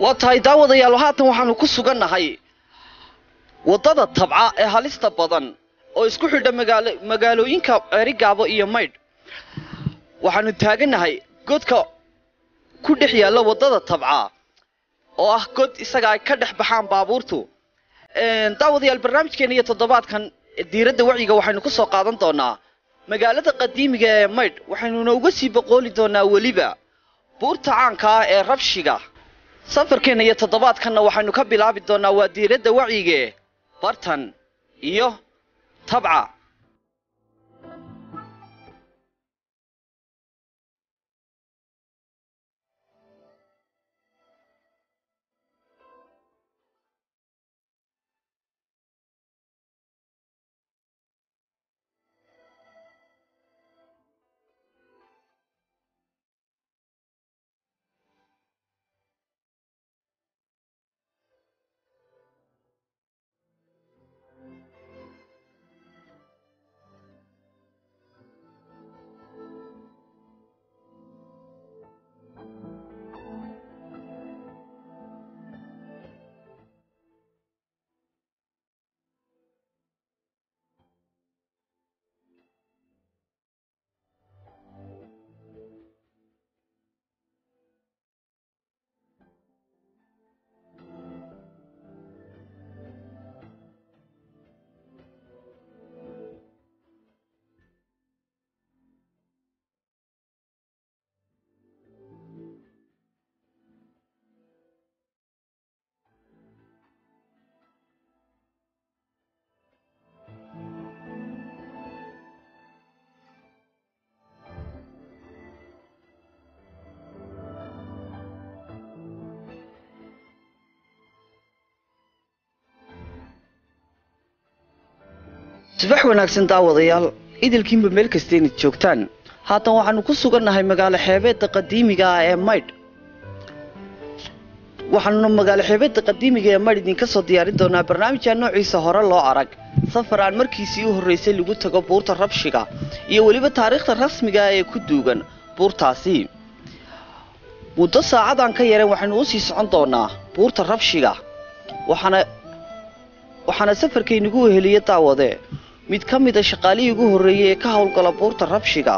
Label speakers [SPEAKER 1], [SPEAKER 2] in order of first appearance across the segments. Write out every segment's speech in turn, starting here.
[SPEAKER 1] waa tahay daawadayaal haatan waxaanu ku sugannahay waddada tabca ee halista badan oo isku xidha magaalo magaalooyinka ceerigaabo iyo maydh waxaanu taagannahay godka ku dhex yaalla waddada tabca oo ah god isaga ay ka dhex baxaan baabuurtu daawadayaal barnaamijkeena iyo toddobaadkan diiradda wacyiga waxaynu ku soo qaadan doonaa magaalada qadiimiga ee maydh waxaynuna uga sii boqooli doonaa weliba buurta caanka ah ee rabshiga safarkeenna iyo toddobaadkanna waxaynu ka bilaabi doonaa waa diiradda wacyige bartan iyo tabca subax wanaagsan daawadayaal idilkiinba meel kasta inaad joogtaan haatan waxaanu ku sugannahay magaalo xeebeedda qadiimiga ah ee maydh waxaanuna magaalo xeebeedda qadiimiga ee maydh idinka soo diyaarin doonaa barnaamijaa noociisa hore loo arag safar aan markiisii u horraysay lagu tago buurta rabshiga iyo weliba taariikhda rasmiga ah ee ku duugan buurtaasi muddo saacadaan ka yareen waxaynu u sii socon doonaa buurta rabshiga waxaana waxaana safarkaynugu weheliya daawade mid ka mida shaqaalihii ugu horreeyey ee ka howlgala buurta rabshiga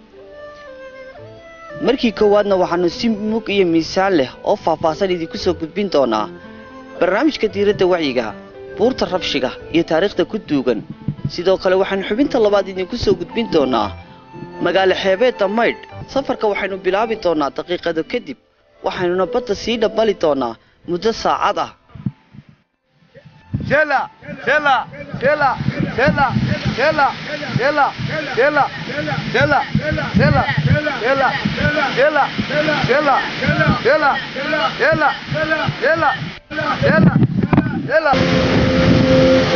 [SPEAKER 1] markii koowaadna waxaanu si mug iyo miisaan leh oo faahfaahsan idinku soo gudbin doonaa barnaamijka diiradda wacyiga buurta rabshiga iyo taariikhda ku duugan sidoo kale waxaanu xubinta labaad idinku soo gudbin doonaa magaalo xeebeedda maydh safarka waxaynu bilaabi doonaa daqiiqado kadib waxaynuna badda sii dhabbali doonaa muddo saacad ah
[SPEAKER 2] Chela, chela, chela, chela, chela, chela, chela, chela, chela, chela, chela, chela, chela, chela, chela, chela, chela.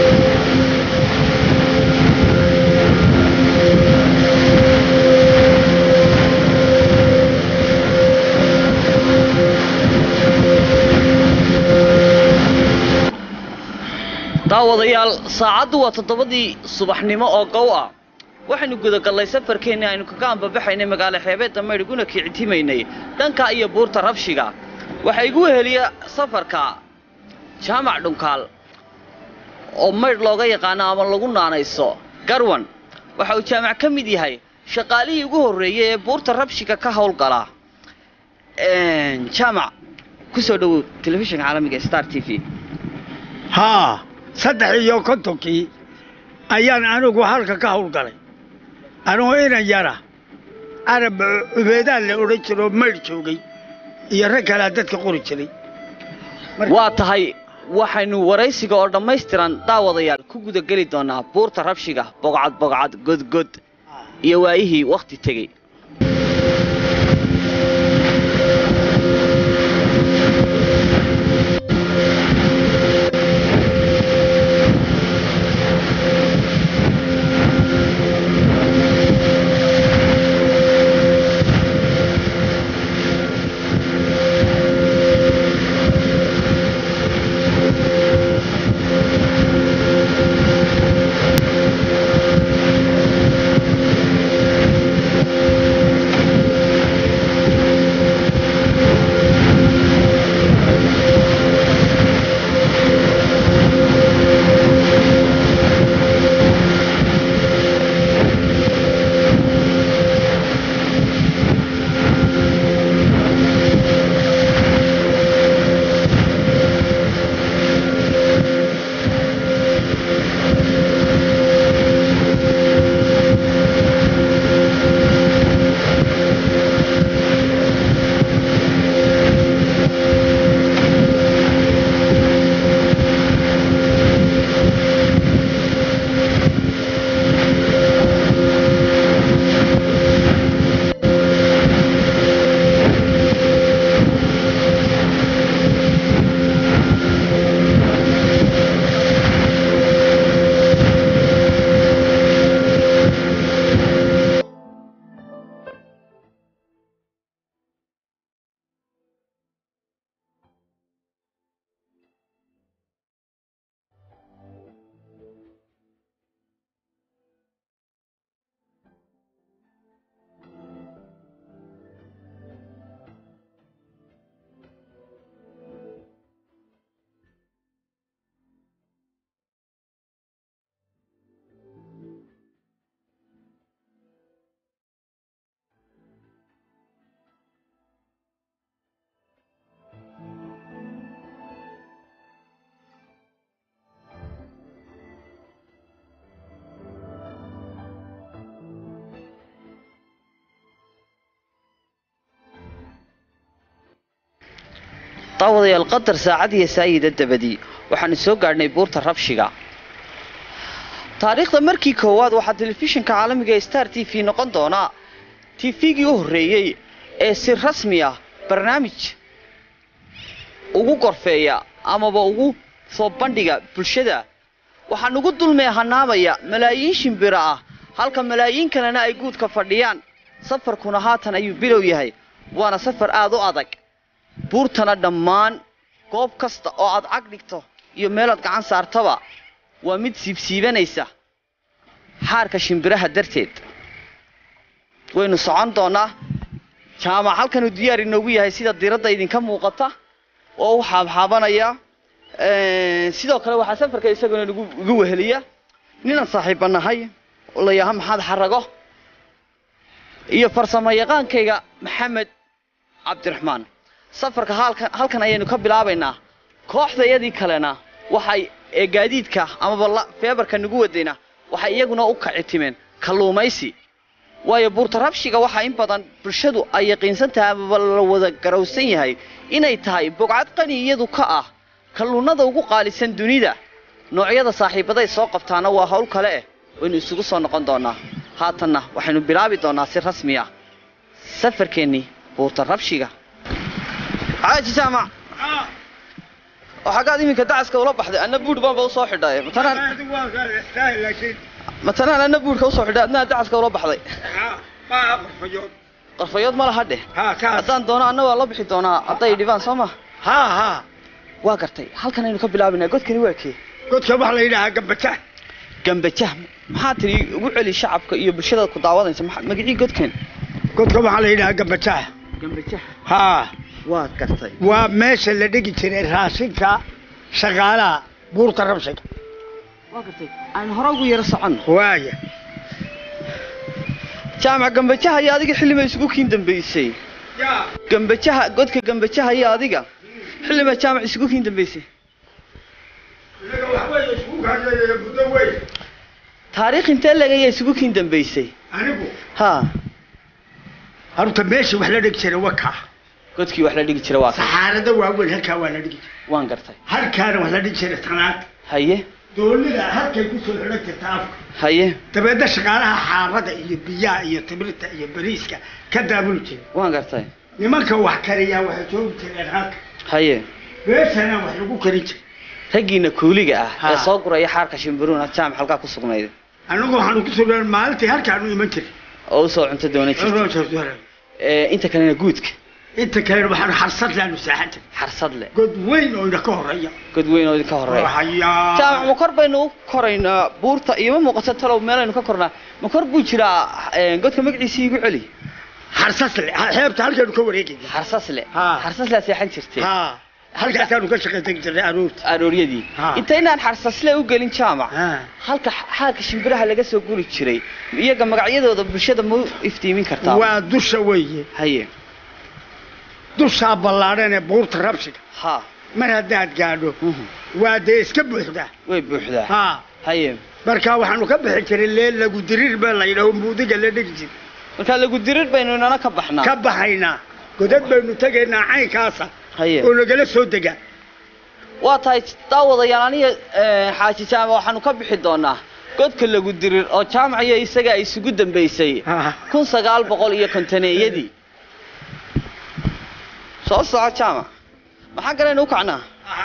[SPEAKER 1] daawadayaal saacaddu waa toddobadii subaxnimo oo gow ah waxaynu gudagallay safarkeenni aynu kaga ambabaxaynay magaalo xeebeedda maydh iguna kicitimaynay dhanka iyo buurta rabshiga waxaa igu weheliya safarka jaamac dhunkaal oo maydh looga yaqaano ama lagu naanayso garwan waxa uu jaamac ka mid yahay shaqaalihii ugu horreeyey ee buurta rabshiga ka howlgala jaamac ku soo dhowow telefishinka caalamiga star t v
[SPEAKER 3] haa saddex iyo kontonkii ayaan anigu halka ka howlgalay anigoo inan yara carab cubeedaan la odhan jiroo maydh joogay iyo rag kalea dadka qori jiray
[SPEAKER 1] waa tahay waxaynu waraysiga oo dhammaystiran daawadayaal ku gudageli doonaa buurta rabshiga bogcad bogcad godgod iyo waayihii wakhti tegey daawadayaal qadar saacad iyo saayida dabadii waxaanu soo gaadhnay buurta rabshiga taariikhda markii koowaad waxaa telefishinka caalamiga ee star t v noqon doonaa tifigii u horreeyey ee si rasmi ah barnaamij ugu gorfeeya amaba ugu soo bandhiga bulshada waxaa nugu dulmee hanaamaya malaayiin shimbiro ah halka malaayiin kalena ay guudka fadhiyaan safarkuna haatan ayuu bilow yahay waana safar aada u adag buurtana dhammaan goob kasta oo aad cag dhigto iyo meelaad gacan saartaba waa mid siibsiibanaysa xaarka shimbiraha darteed waynu socon doonnaa jaamac halkanuu diyaar inoogu yahay sida diradda idinka muuqata oo u xaabxaabanaya sidoo kale waxaa safarka isaguna nagu igu weheliya ninaan saaxiibba nahay oo la yaaha maxamed xarago iyo farsamo yaqaankayga maxamed cabdiraxmaan safarka halkan halkan ayaynu ka bilaabaynaa kooxdayadii kalena waxay ee gaadiidka amaba feebarka nagu wadayna waxay iyaguna u kaci timeen kalluumaysi waayo buurta rabshiga waxaa in badan bulshadu ay yaqiinsan tahay amaba la wada garowsan yahay inay tahay bogcad qani iyadu ka ah kalluunada ugu qaalisan dunida noocyada saaxiibaday soo qabtaana waa hawl kale eh waynu isugu soo noqon doonaa haatanna waxaynu bilaabi doonaa si rasmi ah safarkeennii buurta rabshiga xaaji jaamac oo xaggaad iminka dacaska ula baxday anna buudh baanba usoo xidhay matanaan matanaan anna buudhka usoo xidhay adnaa dacaska ula baxday qarfayood ma laha dheh haddaan doono anna waa la bixi doonaa hadday dhibaan soo ma
[SPEAKER 3] ha ha
[SPEAKER 1] waa gartay halkan aynu ka bilaabaynaa godkani waa kee
[SPEAKER 3] godka waxaa la yidhahaa gambajah
[SPEAKER 1] gambajah maxaa tiri ugu celi shacabka iyo bulshada ku daawadaysa magacii godkan
[SPEAKER 3] godka waxaa la yidhahaa gambajah
[SPEAKER 1] gambajah
[SPEAKER 3] ha
[SPEAKER 1] waad gartay
[SPEAKER 3] waa meesha la dhigi jiray raashinka shaqaalaha buurta rabshiga
[SPEAKER 1] waa gartay aynu hore ugu yaro soconno
[SPEAKER 3] waaya
[SPEAKER 1] jaamac gambajaha iyo adiga xillima isugu kiin dambaysay gambajaha godka gambajaha iyo adiga xillima jaamac isugu kiin dambaysay taariikh intee legaya isugu kiin dambaysay
[SPEAKER 3] anigu
[SPEAKER 1] ha
[SPEAKER 3] horta meesha wax la dhigi jiray wakaa
[SPEAKER 1] godkii wax la dhigi jira waa kan
[SPEAKER 3] saxaarada waaweyn halkaa waa la dhigi jiray
[SPEAKER 1] waan gartay
[SPEAKER 3] halkaana wax la dhigi jiray tanaad
[SPEAKER 1] haye
[SPEAKER 3] doonida halkay kusoo xidhan jirta afka
[SPEAKER 1] haye
[SPEAKER 3] dabeedna shaqaalaha xaarada iyo biyaha iyo timirta iyo bariiska ka daabuli jiray
[SPEAKER 1] waan gartay
[SPEAKER 3] nimanka wax kariyaa waxay joogi jireen halka
[SPEAKER 1] haye
[SPEAKER 3] meeshana wax lagu karin jiray
[SPEAKER 1] raggiina kuuliga ah
[SPEAKER 3] Ha.
[SPEAKER 1] ee soo guraya xaarka shimbiruuna jaamac halkaa ku sugnayd
[SPEAKER 3] anagu waxaanu ku sugnaan maalintii halkaanu iman jiray
[SPEAKER 1] oo usoo cunto doona jirta ee inta kalena guudka
[SPEAKER 3] inta kalena waxaanu xarsad laanu saaxan jiray
[SPEAKER 1] xarsad leh
[SPEAKER 3] god weyn oo ina ka horeeya
[SPEAKER 1] god weyn oo idinka horeeya
[SPEAKER 3] hayaa
[SPEAKER 1] jaamac ma kor baynu u koraynaa buurta iyo ma muuqato talow meelaynu ka kornaa ma kor buu jiraa ee, godka magaciisii igu celi
[SPEAKER 3] xarsasle xeebta halkaanu ka wareegayna
[SPEAKER 1] xarsasle
[SPEAKER 3] Ha.
[SPEAKER 1] xarsaslea seexan jirtay
[SPEAKER 3] ha halkaasaanu ka shaqaysan jirnay aroorta
[SPEAKER 1] arooryadii
[SPEAKER 3] Ha.
[SPEAKER 1] intaynaan xarsasle u gelin jaamac
[SPEAKER 3] Ha.
[SPEAKER 1] halka xaalka shimbiraha laga soo guri jiray iyaga magacyadooda bulshada ma u iftiimin kartaa
[SPEAKER 3] waa dusha weeye
[SPEAKER 1] haye
[SPEAKER 3] dushaa ballaadhan ee buurta rabshiga
[SPEAKER 1] ha
[SPEAKER 3] mar haddaad gaadho
[SPEAKER 1] Mhm.
[SPEAKER 3] waa dee iska buuxdaa
[SPEAKER 1] way buuxdaa
[SPEAKER 3] ha
[SPEAKER 1] haye
[SPEAKER 3] marka waxaanu ka bixi jiray leel lagu diriir baa la yidhaho muudiga la dhigi jiray
[SPEAKER 1] markaa lagu dirir baynu inana ka baxnaa
[SPEAKER 3] ka baxaynaa godad baynu tegaynaa caynkaasa
[SPEAKER 1] haye
[SPEAKER 3] oo nagala soo degaa
[SPEAKER 1] waa tahay daawadayaal aniga eh, xaaji jaamac waxaanu ka bixi doonaa godka lagu dirir oo jaamac iyo isaga ay isugu dambaysay
[SPEAKER 3] Ha.
[SPEAKER 1] kun sagaal boqol iyo kontaneeyadii soo soco jaamac maxaa galaynu u kacnaa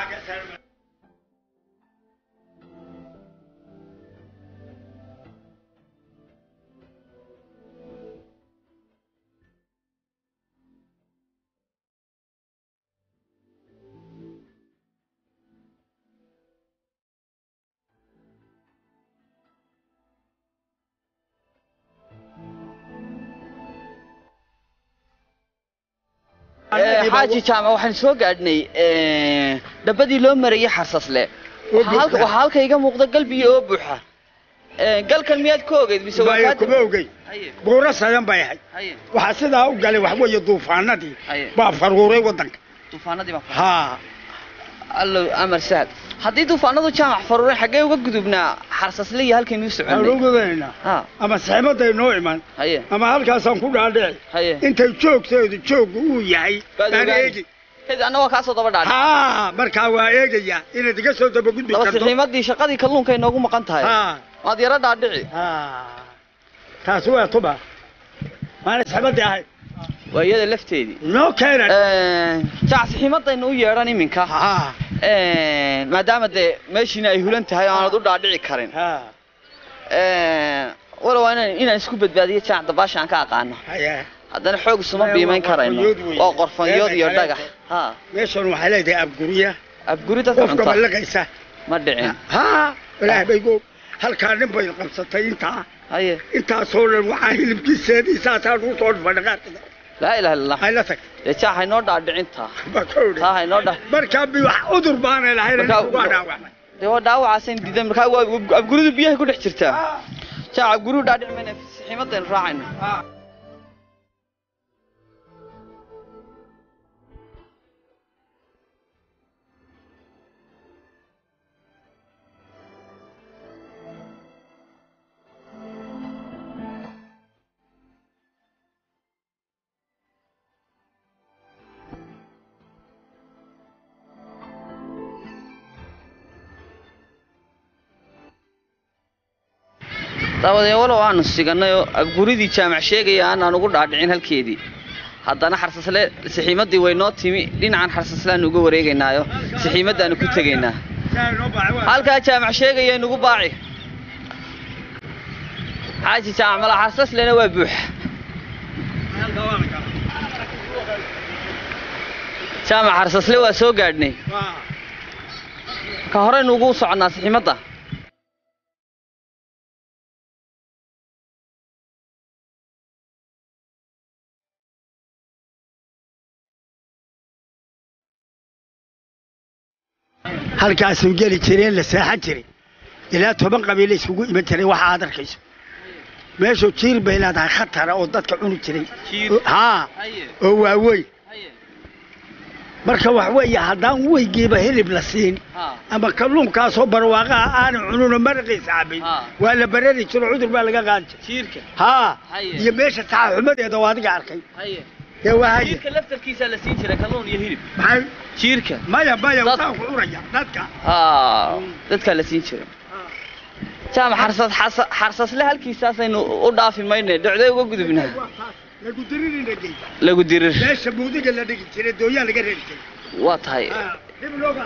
[SPEAKER 1] Eh, xaaji jaamac waxaan soo gaadhnay eh, dhabbadii loo marayay xarsasle
[SPEAKER 3] Oo
[SPEAKER 1] waxaa halka-
[SPEAKER 3] buuxa.
[SPEAKER 1] waxaa halka iga muuqda galbigii oo buuxa Eh, galkan miyaad ka ogeyd mise waa
[SPEAKER 3] Maya
[SPEAKER 1] kaa
[SPEAKER 3] kuma
[SPEAKER 1] dam-
[SPEAKER 3] ogey
[SPEAKER 1] haye
[SPEAKER 3] buuro sadan bay ahayd
[SPEAKER 1] haye
[SPEAKER 3] waxaa sidaa u galay wax weeye duufaanadii
[SPEAKER 1] Haye.
[SPEAKER 3] baa faruuray waddanka
[SPEAKER 1] duufaanadii baa
[SPEAKER 3] ha
[SPEAKER 1] allow amar sahal haddii duufaanadu jaamac faruuray xaggee uga gudubnaa xarsasle iyo halkaynuu
[SPEAKER 3] aan
[SPEAKER 1] soconay
[SPEAKER 3] ugudaynaa
[SPEAKER 1] ha
[SPEAKER 3] ama saxiibaday noo iman
[SPEAKER 1] haye
[SPEAKER 3] ama halkaasaan ku dhaadhici
[SPEAKER 1] haye
[SPEAKER 3] intay joogteedu jooggu uu yahay
[SPEAKER 1] Baad
[SPEAKER 3] baan
[SPEAKER 1] ogaani.
[SPEAKER 3] eegi
[SPEAKER 1] kadib anna waa kaasoo daba dhaadhic
[SPEAKER 3] haa markaa waa eegayaa inaad iga soo dabagudbi
[SPEAKER 1] daba
[SPEAKER 3] karto
[SPEAKER 1] sixiimadii shaqadii kalluunka inoogu maqan tahay
[SPEAKER 3] haa
[SPEAKER 1] waad yaro dhaadhici
[SPEAKER 3] haa taasi waa tuba maana saxibadii ahayd
[SPEAKER 1] waa iyada lafteedii
[SPEAKER 3] noo keenan
[SPEAKER 1] jac sixiimadaynu u yeedhan iminka
[SPEAKER 3] haa
[SPEAKER 1] maadaama dee meeshiina ay hulan tahay oo aanad u dhaadhici karin
[SPEAKER 3] haa
[SPEAKER 1] walow waa inaan inaan isku badbaadiyo jaac dabaasha aan ka aqaano
[SPEAKER 3] haya
[SPEAKER 1] haddana xoog isuma
[SPEAKER 3] Waa
[SPEAKER 1] biimayn karayno
[SPEAKER 3] qorfanyood weeye.
[SPEAKER 1] waa qorfanyood iyo
[SPEAKER 3] Meesha
[SPEAKER 1] dhagax
[SPEAKER 3] kaleeto.
[SPEAKER 1] ha
[SPEAKER 3] meeshan waxay leedahay abgurya
[SPEAKER 1] abguri dadka
[SPEAKER 3] qofka
[SPEAKER 1] cunta
[SPEAKER 3] ballaqaysa
[SPEAKER 1] ma dhicin
[SPEAKER 3] haa ilaah baygo halkaa nin bay qabsatay intaa
[SPEAKER 1] haye
[SPEAKER 3] intaasoo dhan waxaa hilibkiiseedii saasaa lagu soo dhufay dhaqaaqida
[SPEAKER 1] laa ilaha illa allah
[SPEAKER 3] ay la tagtay
[SPEAKER 1] dee jaac haynoo dhaadhicintaa
[SPEAKER 3] baa ka odhi
[SPEAKER 1] taa haynoo dha
[SPEAKER 3] markaa bi wax cudur baanay lahayn
[SPEAKER 1] Markaa-
[SPEAKER 3] waa dhaawacmay
[SPEAKER 1] dee waa dhaawacaasayn diidan markaa waa abguridu biyahay ku dhex jirtaa jaac abguridu dhaadhici mayna sixiimadaynu raacayno dabadeed walow aanu siganay oo abguridii jaamac sheegaya aanaan ugu dhaadhicin halkeedii haddana xarsasle sixiimadii way noo timi dhinacan xarsasleaanu uga wareegaynaayo sixiimadaanu ku tegaynaa halkaa jaamac sheegaya inugu baaci xaaji jaamac mala xarsaslena waa buuxa jaamac xarsasle waa soo gaadhnay ka horeynu ugu soconnaa sixiimadda
[SPEAKER 3] halkaasuu geli jireen la seexan jiray ilaa toban qabiile isugu iman jiray waxa aad arkayso meeshu jiir bay leedahay khatara oo dadka cuni jiray
[SPEAKER 1] Jiir?
[SPEAKER 3] haa oo waaweyn marka wax weeye haddaan weygiiba hilib la siin ama kalluunkaasoo barwaaqaha aanan cununo maraqiisa cabin
[SPEAKER 1] Haa.
[SPEAKER 3] waa la barari jiro cudur baa laga qaadi jiray
[SPEAKER 1] jiirka
[SPEAKER 3] haa
[SPEAKER 1] Haye.
[SPEAKER 3] iyo meesha saxaxumadeeda oo adiga arkay
[SPEAKER 1] haye
[SPEAKER 3] dee waa haye
[SPEAKER 1] jiirka laftarkiisaa la siin jiray kalluun iyo hilib
[SPEAKER 3] maxay
[SPEAKER 1] jiirka
[SPEAKER 3] maya maya
[SPEAKER 1] Dad-
[SPEAKER 3] waxaan ku cunaya dadka
[SPEAKER 1] haa dadkaa la siin jiray jaamac xarsas xasa- xarsasle halkiisaasaynu u dhaafi mayne dhocday uga gudubnaa
[SPEAKER 3] waa taas lagu diririna gey
[SPEAKER 1] lagu dirir
[SPEAKER 3] meesha buudiga la dhigi jiray dooyaa laga reeri jiray
[SPEAKER 1] waa tahay
[SPEAKER 3] haa dib looga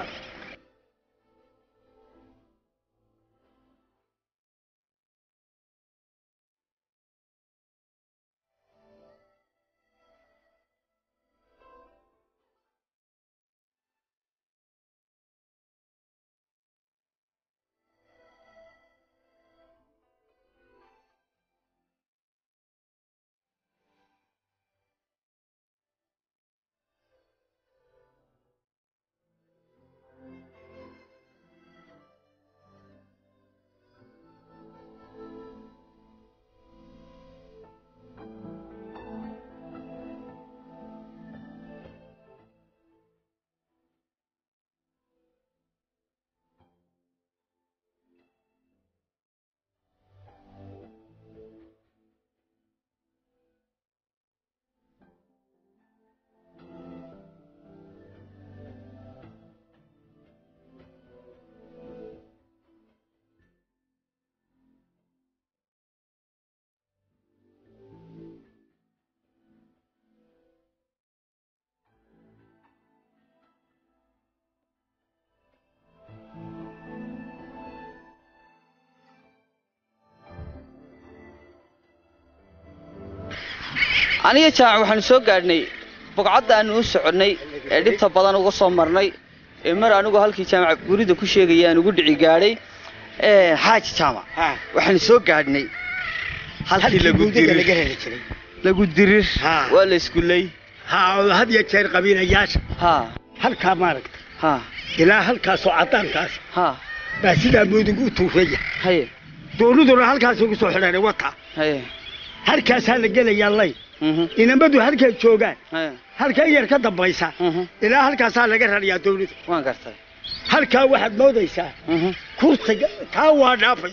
[SPEAKER 1] aniga jaamac waxaanu soo gaadhnay bogcadda aanu u soconnay ee dhibta badan uga soo marnay ee mar anigu halkii jaamac gurida ku sheegaya aan ugu dhici gaadhay ee, xaaji jaamac
[SPEAKER 3] haa
[SPEAKER 1] waxaanu soo gaadhnay halkii
[SPEAKER 3] halkii
[SPEAKER 1] lagu
[SPEAKER 3] buudiga laga
[SPEAKER 1] dirir
[SPEAKER 3] reeri jiray
[SPEAKER 1] lagu dirir
[SPEAKER 3] Haa.
[SPEAKER 1] waa la iskulay
[SPEAKER 3] haa oo had iyo jeer qabiilayaasha
[SPEAKER 1] haa
[SPEAKER 3] halkaa maaragta
[SPEAKER 1] haa
[SPEAKER 3] ilaa halkaasoo caddaankaas
[SPEAKER 1] haa
[SPEAKER 3] baa sidaa buudigu u tuuraya
[SPEAKER 1] haye
[SPEAKER 3] dooniduna halkaas ugu soo xidhanay wata
[SPEAKER 1] haye
[SPEAKER 3] halkaasaa la gelayaa lay
[SPEAKER 1] mhm,
[SPEAKER 3] inamadu halkay joogaan
[SPEAKER 1] haye
[SPEAKER 3] halka yar ka dambaysa
[SPEAKER 1] mhm,
[SPEAKER 3] ilaa halkaasaa laga rarayaa doonida
[SPEAKER 1] waan gartay
[SPEAKER 3] halkaa waxaad moodaysaa
[SPEAKER 1] mhm,
[SPEAKER 3] kursiga taa waa dhaafaysa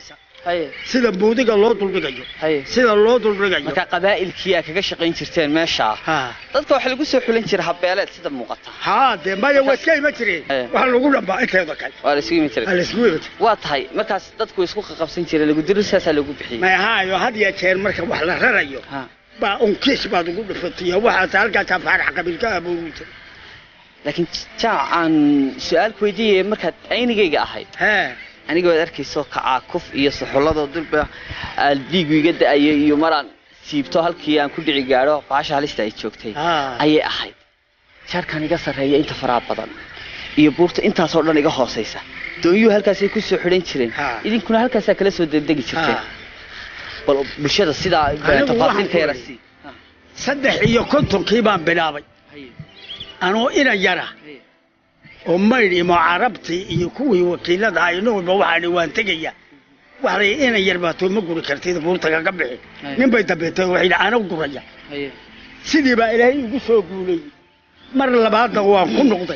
[SPEAKER 1] haye
[SPEAKER 3] sida buudiga loo duldhigayo
[SPEAKER 1] haye
[SPEAKER 3] sida loo duldhigayo
[SPEAKER 1] marka qabaa'ilkii aa kaga shaqayn jirteen meeshaa
[SPEAKER 3] ha
[SPEAKER 1] dadka waxaa lagu soo xulin jiray habeeleed sida muuqata
[SPEAKER 3] haa dee maya waa iska ima jireen
[SPEAKER 1] Eh.
[SPEAKER 3] waxa lagu dhambaa inteeda kale
[SPEAKER 1] waa la isugu yimi
[SPEAKER 3] aa
[SPEAKER 1] jiray
[SPEAKER 3] laisku ima jire
[SPEAKER 1] waa tahay markaas dadku way isku qaqabsan jireen lagu diro saasaa lagu bixiyey
[SPEAKER 3] may ahaayo had iyo jeer marka wax la rarayo
[SPEAKER 1] ha
[SPEAKER 3] baa unkiis baad ugu dhufatiya waxaas halkaasaa faarax qabiilka aboogi jira
[SPEAKER 1] laakiin jaac aan su-aal ku weydiiyay markaad aynigayga ahayd
[SPEAKER 3] hee
[SPEAKER 1] aniga waad arkayso kacaakuf iyo suxulladoo dulba aan dhiigu iga da-ayay iyo maraan siibto halkii aan ku dhici gaadho baasha halista ay joogtay
[SPEAKER 3] haa
[SPEAKER 1] ayay ahayd jaarkan iga sarreeya inta faraha badan iyo buurta intaasoo dhan iga hoosaysa doonyuhu halkaasay ku soo xidhan jireen
[SPEAKER 3] Ha.
[SPEAKER 1] idinkuna halkaasaa kala soo degdegi jirteen
[SPEAKER 3] haa
[SPEAKER 1] bal bulshada sidaa
[SPEAKER 3] Anigu
[SPEAKER 1] tafaasiilka
[SPEAKER 3] waxaan
[SPEAKER 1] yara
[SPEAKER 3] ku
[SPEAKER 1] sii
[SPEAKER 3] saddex iyo kontonkii baan bilaabay anoo ina yara oo maydh imo carabtii iyo kuwii wakiilada ah inuuba waxaani waan tegaya waxay ina yar baato ma guri kartid buurta kaga bixi
[SPEAKER 1] Ay.
[SPEAKER 3] nin bay dambeetay waxay yidhi ana guraya sidii baa ilaahay igu soo guulayey mar labaadna waan ku noqday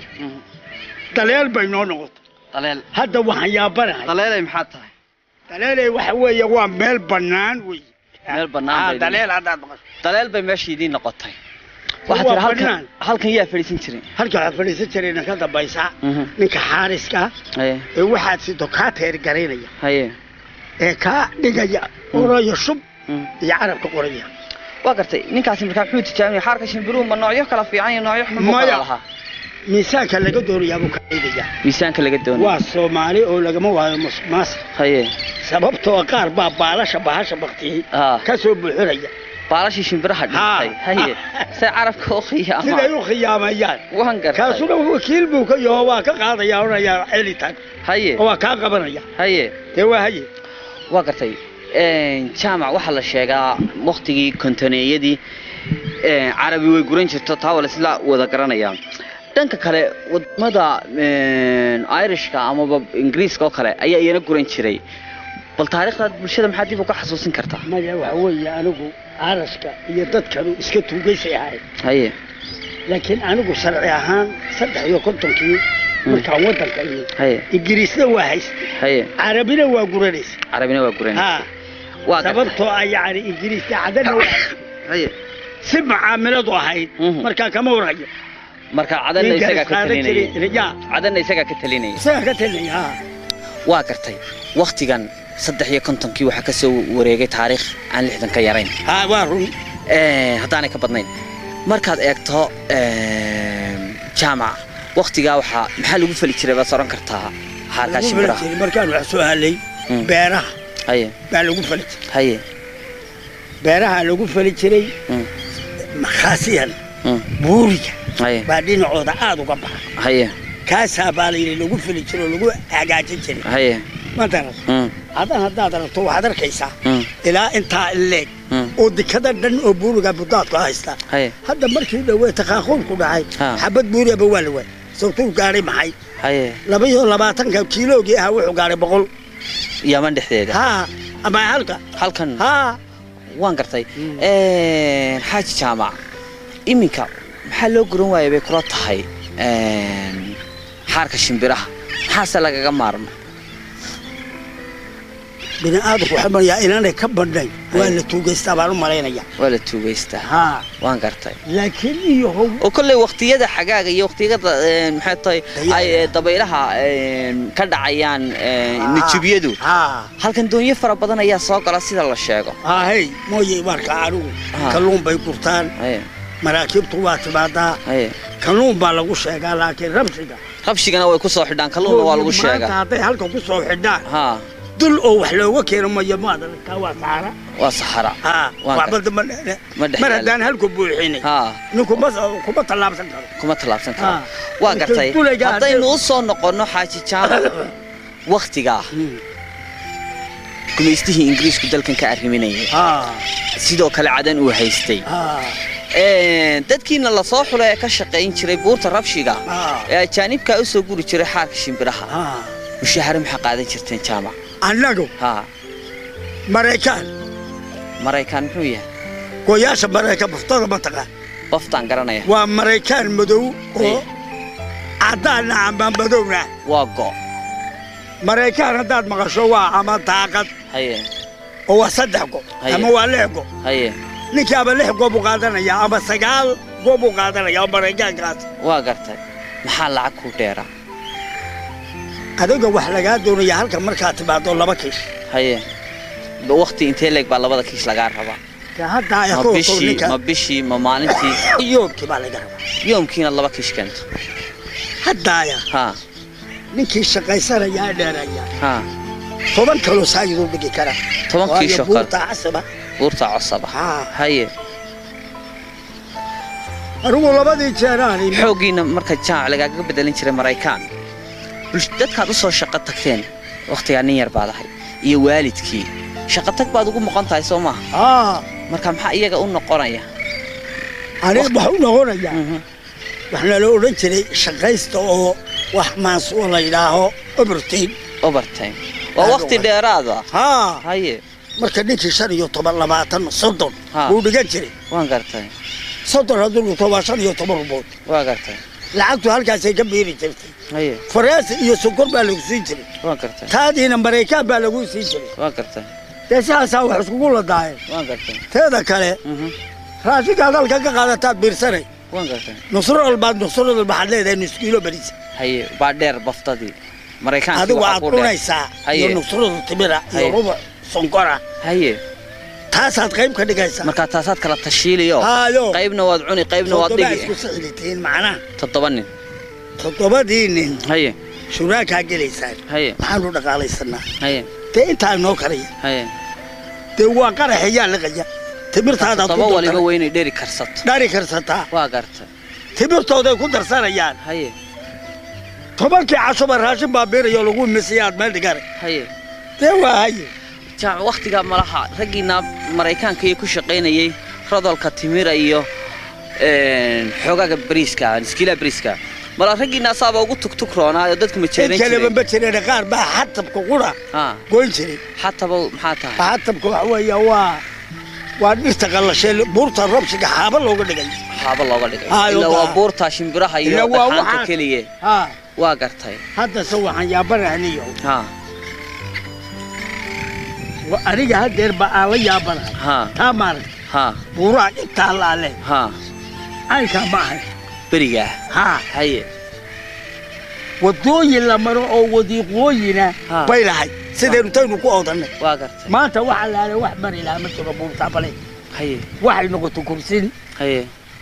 [SPEAKER 3] daleel bay noo noqotay
[SPEAKER 1] daleel
[SPEAKER 3] hadda waxaan yaabanahay
[SPEAKER 1] daleelay maxaa tahay
[SPEAKER 3] daleelay waxa weeye waa meel bannaan wey
[SPEAKER 1] Meel bannaan
[SPEAKER 3] Ah,
[SPEAKER 1] bay
[SPEAKER 3] daleel haddaad maqasho
[SPEAKER 1] daleel bay meesha idiin noqotay
[SPEAKER 3] Waa
[SPEAKER 1] waxaa tiri halkan
[SPEAKER 3] bannaan.
[SPEAKER 1] halkan yaa fadhiisan jiray
[SPEAKER 3] halka waxaa fadhiisan jirayna ka dambaysa
[SPEAKER 1] Mhm.
[SPEAKER 3] ninka xaariska
[SPEAKER 1] haye
[SPEAKER 3] ee waxaad sido kaa teergaraynaya
[SPEAKER 1] haye
[SPEAKER 3] ee kaa dhigaya orayo shub
[SPEAKER 1] Mm.
[SPEAKER 3] iyo carabka qoraya
[SPEAKER 1] waa gartay ninkaasi markaa muxuu tijaabinaya xaarka shimbiruhu ma noocyo kala fiican iyo noocyo xun buu
[SPEAKER 3] Maya.
[SPEAKER 1] kala lahaa
[SPEAKER 3] miisaanka laga doonayaa buu ka dhigaya
[SPEAKER 1] miisaanka laga doonayo
[SPEAKER 3] waa soomaali oo lagama waayo musuqmaasuq
[SPEAKER 1] haye
[SPEAKER 3] sababtoo qaar baa baalasha bahasha baktiyey
[SPEAKER 1] Ah.
[SPEAKER 3] ka soo buuxinaya
[SPEAKER 1] baalashii shimbiraha dhintay
[SPEAKER 3] Ha.
[SPEAKER 1] haye say carabka u
[SPEAKER 3] siday
[SPEAKER 1] khiyaama
[SPEAKER 3] u khiyaamayaan
[SPEAKER 1] waan gartay
[SPEAKER 3] kaasuna wakiil buu ka yaho waa ka qaadaya odhanaya celitaan
[SPEAKER 1] haye
[SPEAKER 3] oo waa kaa qabanaya
[SPEAKER 1] haye
[SPEAKER 3] dee waa haye
[SPEAKER 1] waa gartay jaamac waxaa la sheegaa waktigii kontaneeyadii carabi way guran jirto taa waa laisla wada garanayaa dhanka kale wadamada irishka amaba ingiriiska oo kale ayaa iyana guran jiray bal taariikhdaad bulshada maxaa dib uga xasuusin kartaa
[SPEAKER 3] maya waxa weeye anigu carashka iyo dadkanu iska tuugaysay ahayd
[SPEAKER 1] haye
[SPEAKER 3] laakiin anigu sharci ahaan saddex iyo kontonkii markaan waddanka iyo
[SPEAKER 1] haye
[SPEAKER 3] ingiriisna waa haystay
[SPEAKER 1] haye
[SPEAKER 3] carabina waa guranaysa
[SPEAKER 1] carabina waa guran
[SPEAKER 3] ha
[SPEAKER 1] waa gartay
[SPEAKER 3] sababtoo ah yacni ingiriiska cadana waa haystay.
[SPEAKER 1] haye
[SPEAKER 3] si macaamiladu ahayd
[SPEAKER 1] Mhm.
[SPEAKER 3] markaa kama warhayo
[SPEAKER 1] marka cadanna
[SPEAKER 3] ninka
[SPEAKER 1] isagaa ka
[SPEAKER 3] isqaadan
[SPEAKER 1] talinaya
[SPEAKER 3] jiray ya
[SPEAKER 1] cadanna isagaa ka talinaya
[SPEAKER 3] isagaa ka talinaya ha
[SPEAKER 1] waa gartay waktigan saddex iyo kontonkii waxaa ka soo wareegay taariikh aan lixdan ka yarayn
[SPEAKER 3] ha waa run
[SPEAKER 1] Eh, haddaanay ka badnayn markaad eegto jaamac waktigaa waxaa maxaa lagu fali jiray baad soran kartaa xaarkaa
[SPEAKER 3] lagu fali
[SPEAKER 1] shimbiraha
[SPEAKER 3] jiray markaan wax soo halay
[SPEAKER 1] Mm.
[SPEAKER 3] beeraha
[SPEAKER 1] haye
[SPEAKER 3] baa lagu fali jiray
[SPEAKER 1] haye
[SPEAKER 3] beeraha lagu fali jiray
[SPEAKER 1] Mm,
[SPEAKER 3] makhaasiyan
[SPEAKER 1] mm,
[SPEAKER 3] buuriga
[SPEAKER 1] haye
[SPEAKER 3] baa dhinacooda aada uga baxa
[SPEAKER 1] haye
[SPEAKER 3] kaasaa baa la yidhi lagu fili jiro oo lagu hagaajin jiray
[SPEAKER 1] haye
[SPEAKER 3] ma daran
[SPEAKER 1] mm,
[SPEAKER 3] haddana haddaad aragto waxaad arkaysaa
[SPEAKER 1] mm,
[SPEAKER 3] ilaa intaa leeg
[SPEAKER 1] mm,
[SPEAKER 3] oo dikada dhan oo buuriga budaadku haystaa
[SPEAKER 1] haye
[SPEAKER 3] hadda markii dhawee takaaquulku dhacay
[SPEAKER 1] Ha.
[SPEAKER 3] xabad buuriaba waa la waay sababtuu gaadhay maxay
[SPEAKER 1] haye
[SPEAKER 3] laba iyo labaatanka kiiloogii ahaa wuxuu gaadhay boqol
[SPEAKER 1] yaman dhexdeeda
[SPEAKER 3] ha ama halka
[SPEAKER 1] halkan
[SPEAKER 3] ha
[SPEAKER 1] waan gartay
[SPEAKER 3] Mm.
[SPEAKER 1] xaaji jaamac iminka maxaa loo guran waaya bay kula tahay xaarka shimbiraha maxaase lagaga maarma
[SPEAKER 3] bini aadamku waxaa marayaa inaanay ka badnayn waa la tuugaystaa baan u malaynaya
[SPEAKER 1] waa la tuugaystaa
[SPEAKER 3] ha
[SPEAKER 1] waan gartay
[SPEAKER 3] laakiin iyo how
[SPEAKER 1] oo kolley waqtiyada xagaaga iyo waqtiyada een, maxay tahay
[SPEAKER 3] Dayaxa.
[SPEAKER 1] ay ee, dabaylaha een, ka dhacayaan een,
[SPEAKER 3] Ah.
[SPEAKER 1] nijibiyadu
[SPEAKER 3] ha
[SPEAKER 1] halkan doonyo fara badan ayaa soo gala sida la sheego
[SPEAKER 3] ha hey mooye marka anigu
[SPEAKER 1] Ha.
[SPEAKER 3] kalluun bay gurtaan
[SPEAKER 1] haye
[SPEAKER 3] maraakiibtu waa timaadaa
[SPEAKER 1] haye
[SPEAKER 3] kalluun baa lagu sheegaa laakiin rabsiga
[SPEAKER 1] qabshigana way ku soo xidhaan kalluunna waa lagu
[SPEAKER 3] maanta
[SPEAKER 1] sheegaa
[SPEAKER 3] hadday halka ku soo xidhaan
[SPEAKER 1] ha
[SPEAKER 3] dul oo wax looga keeno mayo maad aragtaa waa saara
[SPEAKER 1] waa saxara
[SPEAKER 3] ha
[SPEAKER 1] Waa
[SPEAKER 3] waxba ma
[SPEAKER 1] Ma dhex
[SPEAKER 3] mar
[SPEAKER 1] yaala.
[SPEAKER 3] haddaan halku buuxinay
[SPEAKER 1] ha
[SPEAKER 3] ninku ma kuma tallaabsan karo
[SPEAKER 1] kuma tallaabsan karo
[SPEAKER 3] Ha.
[SPEAKER 1] waa gartay
[SPEAKER 3] Dulayga
[SPEAKER 1] haddaynu
[SPEAKER 3] haddii-
[SPEAKER 1] u soo noqonno xaaji jaamac waktigaa gumaystihii ingiriisku dalkan ka arriminayay
[SPEAKER 3] ha
[SPEAKER 1] sidoo kale cadan uu haystay
[SPEAKER 3] ha
[SPEAKER 1] Een, dadkiina lasoo xulay ee ka shaqayn jiray buurta rabshiga
[SPEAKER 3] ha
[SPEAKER 1] ee ajaanibkaa u soo guri jiray xaarka shimbiraha
[SPEAKER 3] ha
[SPEAKER 1] mushaahare maxaa qaadan jirteen jaamac
[SPEAKER 3] annagu
[SPEAKER 1] ha
[SPEAKER 3] maraykaan
[SPEAKER 1] maraykaan muxuu yahay
[SPEAKER 3] goyaasha maraykan buftada mataqaan
[SPEAKER 1] baftaan garanaya
[SPEAKER 3] waa maraykaan madow oo caddaanna ama madowna
[SPEAKER 1] waa go
[SPEAKER 3] maraykaan haddaad maqasho waa ama daaqad
[SPEAKER 1] haye
[SPEAKER 3] oo waa saddex go
[SPEAKER 1] Haye.
[SPEAKER 3] ama waa lix go
[SPEAKER 1] haye
[SPEAKER 3] ninkii ama lix go buu qaadanayaa ama sagaal go buu qaadanaya oo maraykaankaas
[SPEAKER 1] waa gartay maxaa lacag ku dheeraa
[SPEAKER 3] adiga wax lagaa doonaya halka markaad timaado laba kiish
[SPEAKER 1] haye Ba- waqti intee leeg baa labada kiis lagaa rabaa
[SPEAKER 3] dee hadda ay
[SPEAKER 1] ma
[SPEAKER 3] ku wato
[SPEAKER 1] bishii
[SPEAKER 3] ninka
[SPEAKER 1] ma bishii ma maalintii
[SPEAKER 3] yoobkii baa laga rabaa
[SPEAKER 1] yoomkiina laba kiish keento
[SPEAKER 3] haddaaya
[SPEAKER 1] ha
[SPEAKER 3] ninkii shaqaysanayaa dheeraya
[SPEAKER 1] ha
[SPEAKER 3] toban kaloo saayiduu dhigi kara
[SPEAKER 1] toban
[SPEAKER 3] Waayo
[SPEAKER 1] kiishoo kale
[SPEAKER 3] buurta casaba
[SPEAKER 1] buurta cosaba
[SPEAKER 3] haa
[SPEAKER 1] haye
[SPEAKER 3] anigu labadii jeeraan imi
[SPEAKER 1] xooggiina marka jaamac lagaaga bedelin jiray maraykaan bulsh- dadkaad u soo shaqo tagteen wakhtigaa nin yar baad ahay iyo waalidkii shaqo tag baad ugu moqon tahay soo maaha
[SPEAKER 3] haa
[SPEAKER 1] marka maxaa iyaga u noqonaya
[SPEAKER 3] aniga waxa u noqonaya
[SPEAKER 1] Mhm.
[SPEAKER 3] waxaa la odhan jiray shaqaysta oo wax maansuo la yidhaaho obertain
[SPEAKER 1] overtime waa
[SPEAKER 3] Aad u
[SPEAKER 1] wakhti
[SPEAKER 3] wanaagsan.
[SPEAKER 1] dheeraada
[SPEAKER 3] haa
[SPEAKER 1] haye
[SPEAKER 3] marka ninkii shan iyo toban labaatan soddon
[SPEAKER 1] Ha.
[SPEAKER 3] buu dhigan jiray
[SPEAKER 1] waan gartay
[SPEAKER 3] soddon hadduu dhigto waa shan iyo toban rubood
[SPEAKER 1] waa gartay
[SPEAKER 3] lacagtu halkaasay ka biiri jirtay
[SPEAKER 1] haye
[SPEAKER 3] faraasi iyo sokor baa lagu siin jiray
[SPEAKER 1] waan gartay
[SPEAKER 3] taadiina maraykaan baa lagu siin jiray
[SPEAKER 1] waan gartay
[SPEAKER 3] dee sidaasaa wax iskugu ladaayeen
[SPEAKER 1] waan gartay
[SPEAKER 3] teeda kale
[SPEAKER 1] Mhm.
[SPEAKER 3] raashinkaad halka ka qaadataad biirsanay
[SPEAKER 1] waan gartay
[SPEAKER 3] nusradal baad nusradal waxaad leedahay nus kiilo bariis
[SPEAKER 1] haye baa dheer baftadii maraykaanki
[SPEAKER 3] adigu
[SPEAKER 1] waxaa
[SPEAKER 3] aad
[SPEAKER 1] ku dheer
[SPEAKER 3] cunaysaa
[SPEAKER 1] Haye.
[SPEAKER 3] iyo nusradal timira iyo
[SPEAKER 1] Haye.
[SPEAKER 3] rubac sonkora
[SPEAKER 1] haye
[SPEAKER 3] taasaad qayb ka dhigaysaa
[SPEAKER 1] markaa taasaad kala tashiiliyo
[SPEAKER 3] haayo
[SPEAKER 1] qaybna waad cuni qaybna waad
[SPEAKER 3] toddoba
[SPEAKER 1] dhigi
[SPEAKER 3] isku sixilitiin macnaha
[SPEAKER 1] toddoba nin
[SPEAKER 3] toddobadii nin
[SPEAKER 1] haye
[SPEAKER 3] shuraakaa gelaysaan
[SPEAKER 1] haye
[SPEAKER 3] maxaanu dhaqaalaysanaa
[SPEAKER 1] haye
[SPEAKER 3] dee intaa noo karaya
[SPEAKER 1] haye
[SPEAKER 3] dee waa qaraxayaa liqaya timirtaadaad
[SPEAKER 1] toddoba
[SPEAKER 3] ku
[SPEAKER 1] waliba
[SPEAKER 3] dartay
[SPEAKER 1] weynay dheri karsato
[SPEAKER 3] dhari karsataa
[SPEAKER 1] waa gartay
[SPEAKER 3] timirtooday ku darsanayaan
[SPEAKER 1] haye
[SPEAKER 3] tobankii cashuba raashin baa biirayo lagu misiyaad meel dhigana
[SPEAKER 1] haye
[SPEAKER 3] dee waa haye
[SPEAKER 1] jaamac wakhtigaa malaha raggiina maraykaanka iyo ku shaqaynayey rodolka timira iyo een, xoogaga bariiska iskiilaa bariiska mala raggiina asaaba ugu tugtug roonaa oo dadku ma
[SPEAKER 3] in
[SPEAKER 1] jeeran
[SPEAKER 3] kaleba
[SPEAKER 1] jiray
[SPEAKER 3] ma jireen qaar baa xatabka qura
[SPEAKER 1] ha
[SPEAKER 3] goyn jiray
[SPEAKER 1] xataba maxaa tahay
[SPEAKER 3] xatabka waxa weeya waa waa dhirta qallashay buurta rabshiga xaaba looga dhigay
[SPEAKER 1] haaba looga dhigay
[SPEAKER 3] Ah,
[SPEAKER 1] ilaa waa
[SPEAKER 3] daa.
[SPEAKER 1] buurta shimbiraha iyo
[SPEAKER 3] Ilaa waa
[SPEAKER 1] dhagxaanta
[SPEAKER 3] waxaas.
[SPEAKER 1] keliya
[SPEAKER 3] ha
[SPEAKER 1] waa gartay
[SPEAKER 3] haddase waxaan yaabanahniyo
[SPEAKER 1] ha
[SPEAKER 3] aniga hadeer ba aan la yaabanahay
[SPEAKER 1] ha
[SPEAKER 3] taa maaragta
[SPEAKER 1] ha
[SPEAKER 3] buuraha intaa laale
[SPEAKER 1] ha
[SPEAKER 3] caynkaa ma ahay
[SPEAKER 1] berigaa
[SPEAKER 3] ha
[SPEAKER 1] haye
[SPEAKER 3] wadooyin la maro oo wadiiqooyina
[SPEAKER 1] Ha.
[SPEAKER 3] bay lahay sidaynu taynu ku oodannay
[SPEAKER 1] waa gartay
[SPEAKER 3] maanta waxa laale wax mari lahaa ma jiro buurtaa bale
[SPEAKER 1] haye
[SPEAKER 3] waxay noqoto kursin
[SPEAKER 1] haye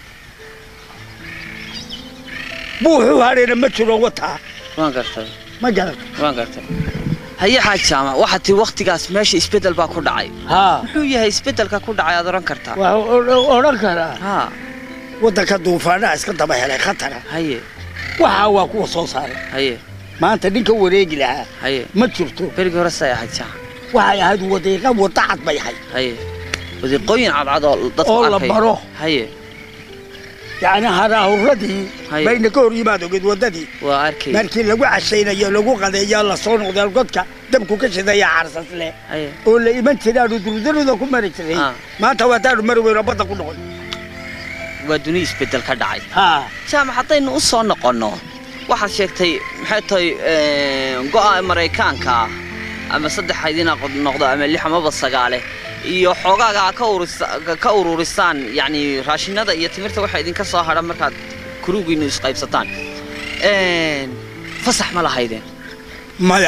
[SPEAKER 3] buuxuu hadhayna ma jiro wataa
[SPEAKER 1] waan gartay
[SPEAKER 3] ma garata
[SPEAKER 1] waan gartay haye xaaj jaamac waxaa tii wakhtigaas meesha isbeddel baa ku dhacay
[SPEAKER 3] haa
[SPEAKER 1] muxuu yahay isbeddelka ku dhacay aad odhan kartaa
[SPEAKER 3] waxaa odhan karaa
[SPEAKER 1] ha
[SPEAKER 3] waddanka duufaanaha iska daba helay khatara
[SPEAKER 1] haye
[SPEAKER 3] waxaa waa kuwa soo saaray
[SPEAKER 1] haye
[SPEAKER 3] maanta ninka wareegi lahaa
[SPEAKER 1] haye
[SPEAKER 3] ma jirto
[SPEAKER 1] berigii hore say ahayd jaamac
[SPEAKER 3] waxay ahayd wadiiqa wadda cad bay ahayd
[SPEAKER 1] haye wadiiqooyin cadcad oo dadku
[SPEAKER 3] Oo la
[SPEAKER 1] arkay
[SPEAKER 3] baro.
[SPEAKER 1] haye
[SPEAKER 3] yacni haraahuradii
[SPEAKER 1] Haye.
[SPEAKER 3] bayna ka hor yimaad ogeed waddadii
[SPEAKER 1] waa arkay
[SPEAKER 3] markii lagu cashaynayo lagu qadeeyo la soo noqdeen godka dabku ka shidaya carsas leh
[SPEAKER 1] haye
[SPEAKER 3] oo la iman jiraanu durdarida ku mari jiray
[SPEAKER 1] Ah.
[SPEAKER 3] maanta waataanu mari weyno badda ku noqon
[SPEAKER 1] waa duni isbeddel ka dhacay
[SPEAKER 3] haa
[SPEAKER 1] jaamac haddaynu u soo noqonno waxaad sheegtay maxay tahay go'a maraykaanka ah ama saddex haydina noqdo ama lix amaba sagaale iyo xoogaaga aad ka ururisa- ka ururisaan yacni raashinada iyo timirta waxa idinka soo hadha markaad kurugiinu isqaybsataan Een, fasax ma lahaydeen
[SPEAKER 3] maya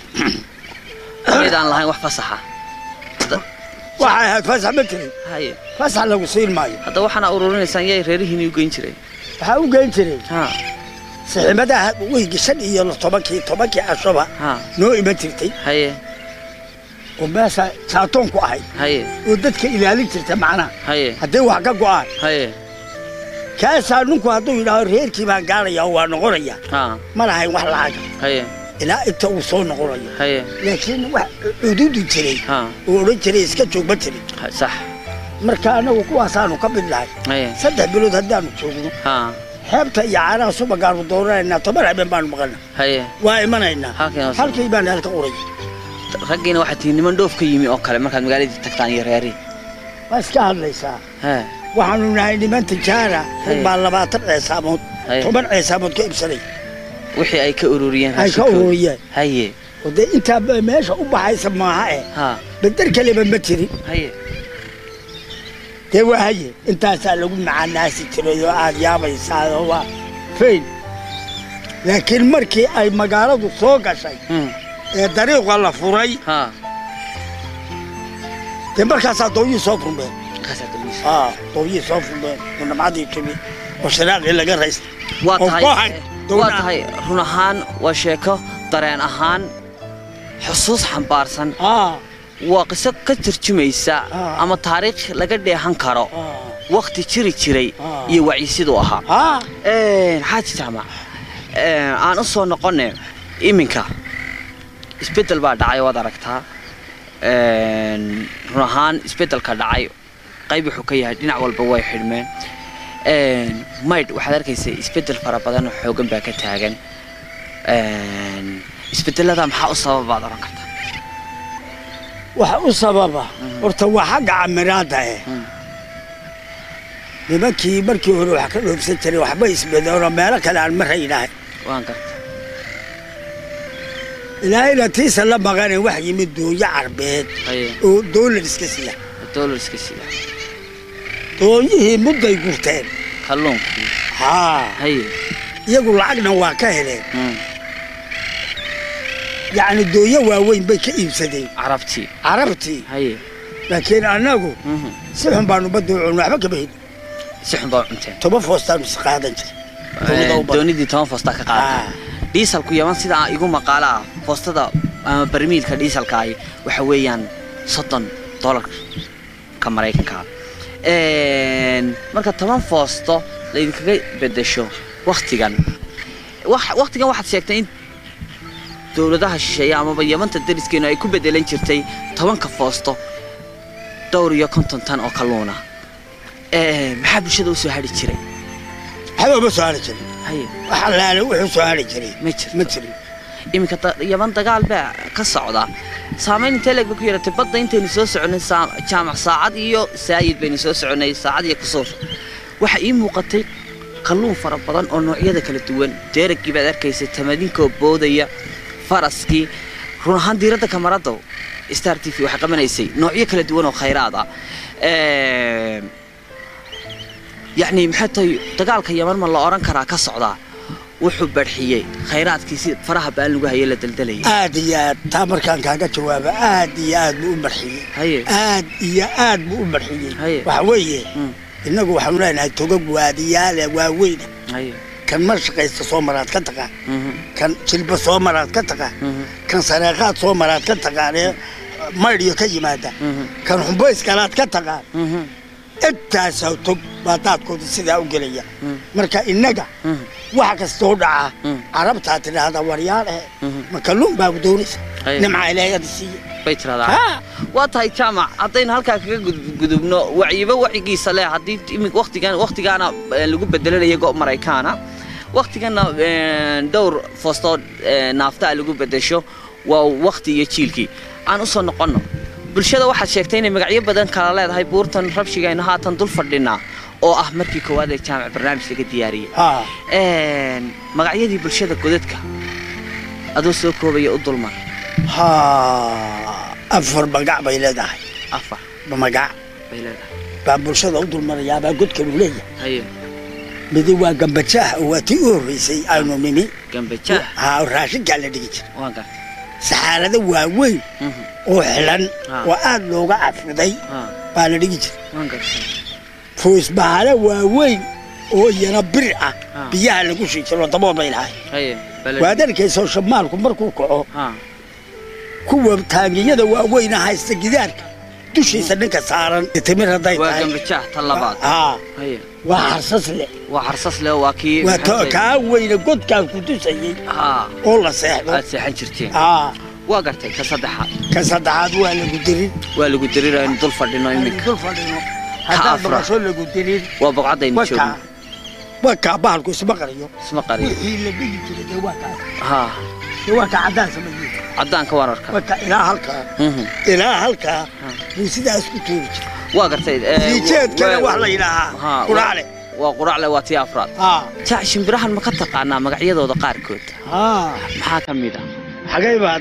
[SPEAKER 1] maydaan lahayn wax fasaxa Da-
[SPEAKER 3] waxay ahayd fasax ma jirin
[SPEAKER 1] haye
[SPEAKER 3] fasax lagu siin maayo
[SPEAKER 1] hadda waxaana ururinaysaan yay reerihiinii u geyn jiray
[SPEAKER 3] waxaa u geyn jiray
[SPEAKER 1] ha
[SPEAKER 3] siximadaha weygi shan iyo tobankii tobankii cashoba
[SPEAKER 1] ha
[SPEAKER 3] noo iman jirtay
[SPEAKER 1] haye
[SPEAKER 3] oo meesha saatoon ku ahayd
[SPEAKER 1] haye
[SPEAKER 3] oo dadka ilaalin jirta macnaha
[SPEAKER 1] haye
[SPEAKER 3] hadday wax ka go'aan
[SPEAKER 1] haye
[SPEAKER 3] kaasaa ninku hadduu yidhaaho reerkii baan gaaraya oo waa noqonaya
[SPEAKER 1] ha
[SPEAKER 3] ma lahayn wax lacaga
[SPEAKER 1] haye
[SPEAKER 3] ilaa inta uu soo noqonayo
[SPEAKER 1] haye
[SPEAKER 3] laakiin wax cududi jiray
[SPEAKER 1] ha
[SPEAKER 3] oo odhan jiray iska joog ma jirin
[SPEAKER 1] ha- sax
[SPEAKER 3] marka annagu kuwaasaanu ka mid lahay
[SPEAKER 1] haye
[SPEAKER 3] saddex bilood haddaanu joogno
[SPEAKER 1] ha
[SPEAKER 3] xeebta iyo caanaha subagaanu dooranaynaa toban habeen baanu maqana
[SPEAKER 1] haye
[SPEAKER 3] waa imanaynaa
[SPEAKER 1] halkan oo-
[SPEAKER 3] halkii baan halka uray
[SPEAKER 1] raggiina waxaa tihi niman dhoof ka yimi oo kale markaad magaaladii tagtaan iyo reeri
[SPEAKER 3] waa iska hadlaysaa
[SPEAKER 1] he
[SPEAKER 3] waxaanu nahay niman tijaara rag
[SPEAKER 1] Haye.
[SPEAKER 3] baa labaatan ceesaamood
[SPEAKER 1] Haye.
[SPEAKER 3] toban ceesaamood ka ibsanay
[SPEAKER 1] wixii ay ka ururiyeen
[SPEAKER 3] ay ka
[SPEAKER 1] raashinkoodii.
[SPEAKER 3] ururiyeen
[SPEAKER 1] haye
[SPEAKER 3] oo dee intaa ba- meesha u baxaysa maaha eh
[SPEAKER 1] ha
[SPEAKER 3] bedel kaleba ma jirin
[SPEAKER 1] haye
[SPEAKER 3] dee waa haye intaasaa lagu macanaasi jiray oo aad yaabaysaa oo waa fayn laakiin markii ay magaaladu soo gashay
[SPEAKER 1] Mm.
[SPEAKER 3] ee dariiqa la furay
[SPEAKER 1] ha
[SPEAKER 3] dee markaasaa dooyii soo furmeen
[SPEAKER 1] kaasaa dawliisa
[SPEAKER 3] aa dooyii soo furmeen oo namcadii tumi oo shiraaqii laga raystay
[SPEAKER 1] waa
[SPEAKER 3] oo
[SPEAKER 1] tahay
[SPEAKER 3] kooxay
[SPEAKER 1] waa
[SPEAKER 3] dowlad
[SPEAKER 1] tahay run ahaan waa sheeko dareen ahaan xusuus xambaarsan
[SPEAKER 3] aa
[SPEAKER 1] waa qiso ka turjumaysa
[SPEAKER 3] Ah.
[SPEAKER 1] ama taariikh laga dheehan karo
[SPEAKER 3] aa
[SPEAKER 1] wakhti jiri jiray
[SPEAKER 3] Ah.
[SPEAKER 1] iyo wacyisiduu ahaa
[SPEAKER 3] aa
[SPEAKER 1] xaaji jaamac een, aan u soo noqone iminka isbeddel baa dhacay waad aragtaa Een, run ahaan isbeddelka dhacay qayb wuxuu ka yahay dhinac walba way xidhmeen Een, maydh waxaad arkaysa isbeddel fara badan oo xoogan baa ka taagan Een, isbeddelada maxaa u sababaad oran kartaa
[SPEAKER 3] waxa u sababa horta waa xagga camiraadda eh
[SPEAKER 1] Mm.
[SPEAKER 3] nimankii markii hore wax ka dhoofsan jiray waxba isbedeeno meelo kale aan ma raynahay
[SPEAKER 1] waan garta
[SPEAKER 3] ilaahayna tiisa la maqane wax yimid dooyo carbeed
[SPEAKER 1] haye
[SPEAKER 3] oo doolar iska siya
[SPEAKER 1] dollarska sida
[SPEAKER 3] dooyihii mudday gurteen
[SPEAKER 1] kalluunkii
[SPEAKER 3] haa
[SPEAKER 1] haye
[SPEAKER 3] iyagu lacagna waa ka heleen
[SPEAKER 1] Mm.
[SPEAKER 3] yacni dooyo waaweyn bay ka iibsadeen
[SPEAKER 1] carabtii
[SPEAKER 3] carabtii
[SPEAKER 1] haye
[SPEAKER 3] laakiin annagu
[SPEAKER 1] Mhm.
[SPEAKER 3] si xun baanu badda u cun waxba kama helin
[SPEAKER 1] si xun baa u cunteen
[SPEAKER 3] toba foostaanu is qaadan jiray Dowladda u badan.
[SPEAKER 1] doonidii toban foosta ka qaata
[SPEAKER 3] Ah.
[SPEAKER 1] dhiisalku yaman sidaa igu maqaalo ah foostada ama barmiilka dhiisalka ahi waxa weeyaan soddon dolarka maraykanka Een, marka toban foosto laydinkaga bedesho waktigan wax- waktigan waxaad sheegtay in dowladaha shisheeye amaba yamanta dariskeenu ay ku bedelan jirtay tobanka foosto dhowr iyo konton tan oo kalluuna Een, maxaa bulshada u soo hadhi jiray
[SPEAKER 3] waxba ma soo hari jirin
[SPEAKER 1] haye
[SPEAKER 3] wax allaale wuxuu soo hari jiray
[SPEAKER 1] ma jirto
[SPEAKER 3] ma jirin
[SPEAKER 1] iminka da- yaman dagaal baa ka socda saamayn intee leeg ba ku yaratay badda intaynu soo soconnay saa- jaamac saacad iyo saayid baynu soo soconnay saacad iyo kusuur waxa ii muuqatay kalluun fara badan oo noocyada kala duwan deeragii baad arkaysay tamadinkoo boodaya faraskii run ahaan diiradda kamaradda star t v waxay qabanaysay noocyo kala duwan oo khayraad ah Een, yacni maxay tahay dagaalka yaman ma la odhan karaa ka socdaa wuxuu barxiyey khayraadkii si faraha baan lagu hayay la daldalayay
[SPEAKER 3] aad iyo aad taa markaan kaaga jawaabo aad iyo aad buu u marxiyey
[SPEAKER 1] haye
[SPEAKER 3] aad iyo aad buu u marxiyey
[SPEAKER 1] Haye.
[SPEAKER 3] waxa weeye
[SPEAKER 1] Mm,
[SPEAKER 3] innagu waxaanu leenahay togag waadiyaale waaweyna
[SPEAKER 1] haye
[SPEAKER 3] kan mar shaqaysta soo maraad ka taqaan
[SPEAKER 1] mhm,
[SPEAKER 3] kan jilba soo maraad ka taqaan
[SPEAKER 1] mhm,
[SPEAKER 3] kan sareeqaad soo maraad ka taqaan ee maydhiyo ka yimaada
[SPEAKER 1] mhm,
[SPEAKER 3] kan xumbayskalaad ka taqaan
[SPEAKER 1] mhm,
[SPEAKER 3] intaasaa tog baa daadkooda sidaa u gelaya
[SPEAKER 1] Mm.
[SPEAKER 3] marka innaga
[SPEAKER 1] mhm,
[SPEAKER 3] waxa kastoo dhaca
[SPEAKER 1] Mm.
[SPEAKER 3] carabtaa tidhaahdaa waryaal eh
[SPEAKER 1] mhm.
[SPEAKER 3] ma kalluun baa doonaysa
[SPEAKER 1] Haye.
[SPEAKER 3] nimca ilaahada siiye
[SPEAKER 1] bay tiradaa
[SPEAKER 3] Ha.
[SPEAKER 1] waa tahay jaamac haddaynu halkaa kaga gud- gudubno wacyiba wacyigiisa leh haddii imika waqtigan waqtigaana eh, lagu bedelanayo go maraykaana waqtigana eh, dhowr foostoo eh, naaftaa lagu bedesho waa waqti iyo jiilkii aan usoo noqonno bulshada waxaad sheegtay inay magacyo badan kala leedahay buurtan rabshigaynu haatan dul fadhinaa oo ah markii koowaad ee jaamac barnaamij laga diyaariyey
[SPEAKER 3] haa
[SPEAKER 1] Een, magacyadii bulshada godadka adoo soo koobaya u dulmar
[SPEAKER 3] haa afar magac bay leedahay
[SPEAKER 1] afar
[SPEAKER 3] magac
[SPEAKER 1] bay leedahay
[SPEAKER 3] baa bulshada u dulmarayaabaa godkanu leeyahay
[SPEAKER 1] haye
[SPEAKER 3] midi waa gambajaah oo waa tii u horreysay aynu nimi
[SPEAKER 1] gambajaah
[SPEAKER 3] haa raashinkaa la dhigi jira
[SPEAKER 1] waan gartay
[SPEAKER 3] saxaarada waaweyn
[SPEAKER 1] Mhm.
[SPEAKER 3] oo xilan
[SPEAKER 1] Ah.
[SPEAKER 3] oo aad looga cafiday
[SPEAKER 1] Ah,
[SPEAKER 3] baa la dhigi jira
[SPEAKER 1] waan gartay
[SPEAKER 3] fuusbahala waaweyn oo iyana bir ah
[SPEAKER 1] Ah.
[SPEAKER 3] biyaha lagu shii jiro dabool bay lahay
[SPEAKER 1] haye bale
[SPEAKER 3] waad arkaysa shamaalku markuu kaco
[SPEAKER 1] ha
[SPEAKER 3] kuwa taangiyada waaweyna haysta gidaarka dushiisa ninka saaran timir hadday
[SPEAKER 1] waa
[SPEAKER 3] tahay
[SPEAKER 1] gambajaah ta labaad
[SPEAKER 3] haa
[SPEAKER 1] haye
[SPEAKER 3] waa xarsas leh
[SPEAKER 1] waa xarsas leh waa kii
[SPEAKER 3] waa
[SPEAKER 1] maxay
[SPEAKER 3] to-
[SPEAKER 1] tahay?
[SPEAKER 3] kaa weyne godkaan ku tusayey
[SPEAKER 1] ha
[SPEAKER 3] oo la seexdo
[SPEAKER 1] aad seexan jirteen
[SPEAKER 3] haa
[SPEAKER 1] waa gartay ka saddexaad
[SPEAKER 3] ka saddexaad waa lagu dirin
[SPEAKER 1] waa lagu dirir aynu dul fadhino iminka
[SPEAKER 3] dul fadhino haddaad
[SPEAKER 1] afra.
[SPEAKER 3] maqasho lagu dirin
[SPEAKER 1] waa boqcadaynu
[SPEAKER 3] wakaa
[SPEAKER 1] joogno
[SPEAKER 3] wakaa bahalku isma qariyo
[SPEAKER 1] isma qariyo
[SPEAKER 3] wixii la dhigi jiray dee waa kaa
[SPEAKER 1] ha
[SPEAKER 3] dee waa kaa caddaan sameeyey
[SPEAKER 1] caddaanka wararka
[SPEAKER 3] wakaa ilaa halkaa
[SPEAKER 1] Mhm.
[SPEAKER 3] ilaa halkaa
[SPEAKER 1] Ah.
[SPEAKER 3] buu sidaas ku tuuri jiray
[SPEAKER 1] waa gartay eh,
[SPEAKER 3] siijeedkana
[SPEAKER 1] waa-
[SPEAKER 3] wax la
[SPEAKER 1] Ha,
[SPEAKER 3] yidhaahaa
[SPEAKER 1] waa-
[SPEAKER 3] quraale
[SPEAKER 1] waa quracle waa tii afraad
[SPEAKER 3] haa
[SPEAKER 1] jaac shimbirahan ma ka taqaanaa magacyadooda qaarkood
[SPEAKER 3] haa
[SPEAKER 1] maxaa ka mid ah
[SPEAKER 3] xagay baa haddaa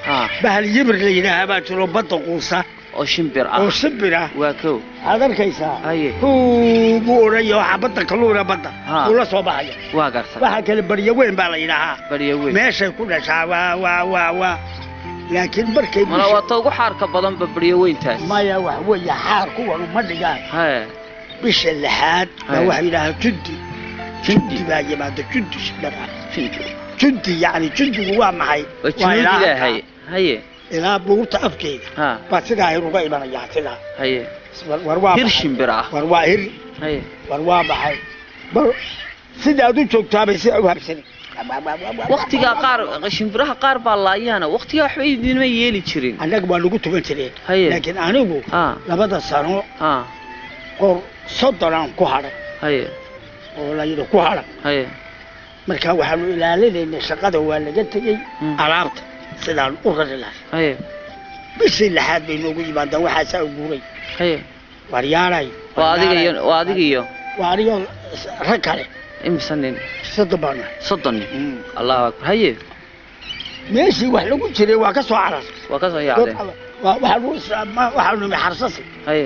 [SPEAKER 1] ah
[SPEAKER 3] bahal yibir la yidhaahaa baa jiro badda quusa
[SPEAKER 1] oo shimbir ah
[SPEAKER 3] oo shimbir ah
[SPEAKER 1] waa kow
[SPEAKER 3] waxaad arkaysaa
[SPEAKER 1] haye
[SPEAKER 3] huu buu odhanaya waxaa badda kalluuna badda
[SPEAKER 1] Ha.
[SPEAKER 3] uu la soo baxaya
[SPEAKER 1] waa garta
[SPEAKER 3] waxaa kale baryo weyn baa la yidhaahaa
[SPEAKER 1] barya weyn
[SPEAKER 3] meeshay ku dhashaa waa waa waa waa laakiin markay
[SPEAKER 1] mana
[SPEAKER 3] bisha-
[SPEAKER 1] waa ta ugu xaarka badanba barya weyntaas
[SPEAKER 3] maya wax weeye xaar kuwan uma dhigaan
[SPEAKER 1] haye
[SPEAKER 3] bisha lixaad baa
[SPEAKER 1] Haye.
[SPEAKER 3] waxaa yidhaahaa jundi jundi baa yimaada jundi shimbir ah jundi yacni jundigu waa maxay
[SPEAKER 1] waa junuud
[SPEAKER 3] ilaa
[SPEAKER 1] ilaahay
[SPEAKER 3] halkaa.
[SPEAKER 1] haye
[SPEAKER 3] ilaa buurta afkeeda
[SPEAKER 1] ha
[SPEAKER 3] baa sidaa hir uga imanayaa sidaa
[SPEAKER 1] haye
[SPEAKER 3] war war waa
[SPEAKER 1] hir
[SPEAKER 3] maxay?
[SPEAKER 1] shimbir ah
[SPEAKER 3] war waa hir
[SPEAKER 1] haye
[SPEAKER 3] war waa maxay bar sidaad u joogtaabay sidaa u habsani
[SPEAKER 1] waktigaa qaar shimbiraha qaar baa laayaana waktigaa waxba idinma yeeli jirin
[SPEAKER 3] annaga waa lagu tugan jireen
[SPEAKER 1] Haye.
[SPEAKER 3] laakiin anigu
[SPEAKER 1] ha
[SPEAKER 3] labada sano
[SPEAKER 1] ha
[SPEAKER 3] qor soddon aan ku hadhay
[SPEAKER 1] haye
[SPEAKER 3] oo la yidhi ku hadhan
[SPEAKER 1] haye
[SPEAKER 3] marka waxaanu ilaalinaynay shaqada waa laga tegey
[SPEAKER 1] Mm.
[SPEAKER 3] alaabta sidaan u rari lahay
[SPEAKER 1] haye
[SPEAKER 3] bishii lixaad bay noogu yimaadaan waxaasaa u guuray
[SPEAKER 1] haye
[SPEAKER 3] waryaalay
[SPEAKER 1] waa adiga iyo waa adiga iyo
[SPEAKER 3] waa anigoo rag kale
[SPEAKER 1] imisa nin
[SPEAKER 3] soddon baan nahay
[SPEAKER 1] soddon nin allahu akbar haye
[SPEAKER 3] meeshii wax lagu jiray waa ka soo carar
[SPEAKER 1] waa ka soo yaacdeen
[SPEAKER 3] waxaanu waxaanu nimi xarsasi
[SPEAKER 1] haye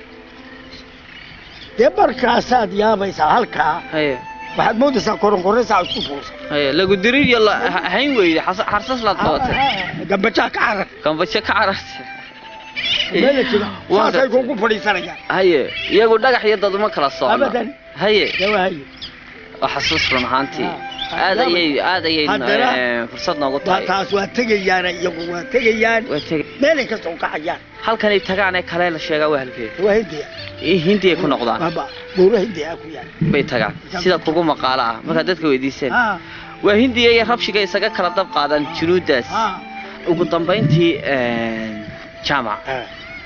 [SPEAKER 3] dee markaasaad yaabaysaa halkaa
[SPEAKER 1] haye
[SPEAKER 3] waxaad moodaysaa koronkoraysaa isku fuulsa
[SPEAKER 1] haye lagu dirir iyo la- ha- hayn weyde xas- xarsas laad qabatay
[SPEAKER 3] gambajaa ka carar
[SPEAKER 1] gambajo ka carartay
[SPEAKER 3] meela jira
[SPEAKER 1] Waa
[SPEAKER 3] saasay
[SPEAKER 1] gartay.
[SPEAKER 3] kugu fadhiisanayaan
[SPEAKER 1] haye iyagu dhagax iyo dad uma kala socno
[SPEAKER 3] Abadan.
[SPEAKER 1] haye
[SPEAKER 3] dawaayo
[SPEAKER 1] waa xasuus run ahaantii
[SPEAKER 3] Ah.
[SPEAKER 1] aad ayay aad ayay
[SPEAKER 3] Haddana-
[SPEAKER 1] eh, fursad noogu
[SPEAKER 3] waa
[SPEAKER 1] tahay
[SPEAKER 3] taas waa tegayaan iyagu waa tegayaan
[SPEAKER 1] waa tegay
[SPEAKER 3] meelay ka soo kacayaan
[SPEAKER 1] halkanay tagaan ee kale la sheegaa waa halkee
[SPEAKER 3] waa hindiya
[SPEAKER 1] hindi ay ku noqdaan
[SPEAKER 3] baba buura hindiya ku yaal
[SPEAKER 1] bay tagaan sida kugu maqaalo ah markaad dadka weydiiseen
[SPEAKER 3] ha
[SPEAKER 1] waa hindiya iyo rabshiga isaga kala dab qaadaan junuudaas
[SPEAKER 3] ha
[SPEAKER 1] ugu dambayntii jaamac
[SPEAKER 3] ha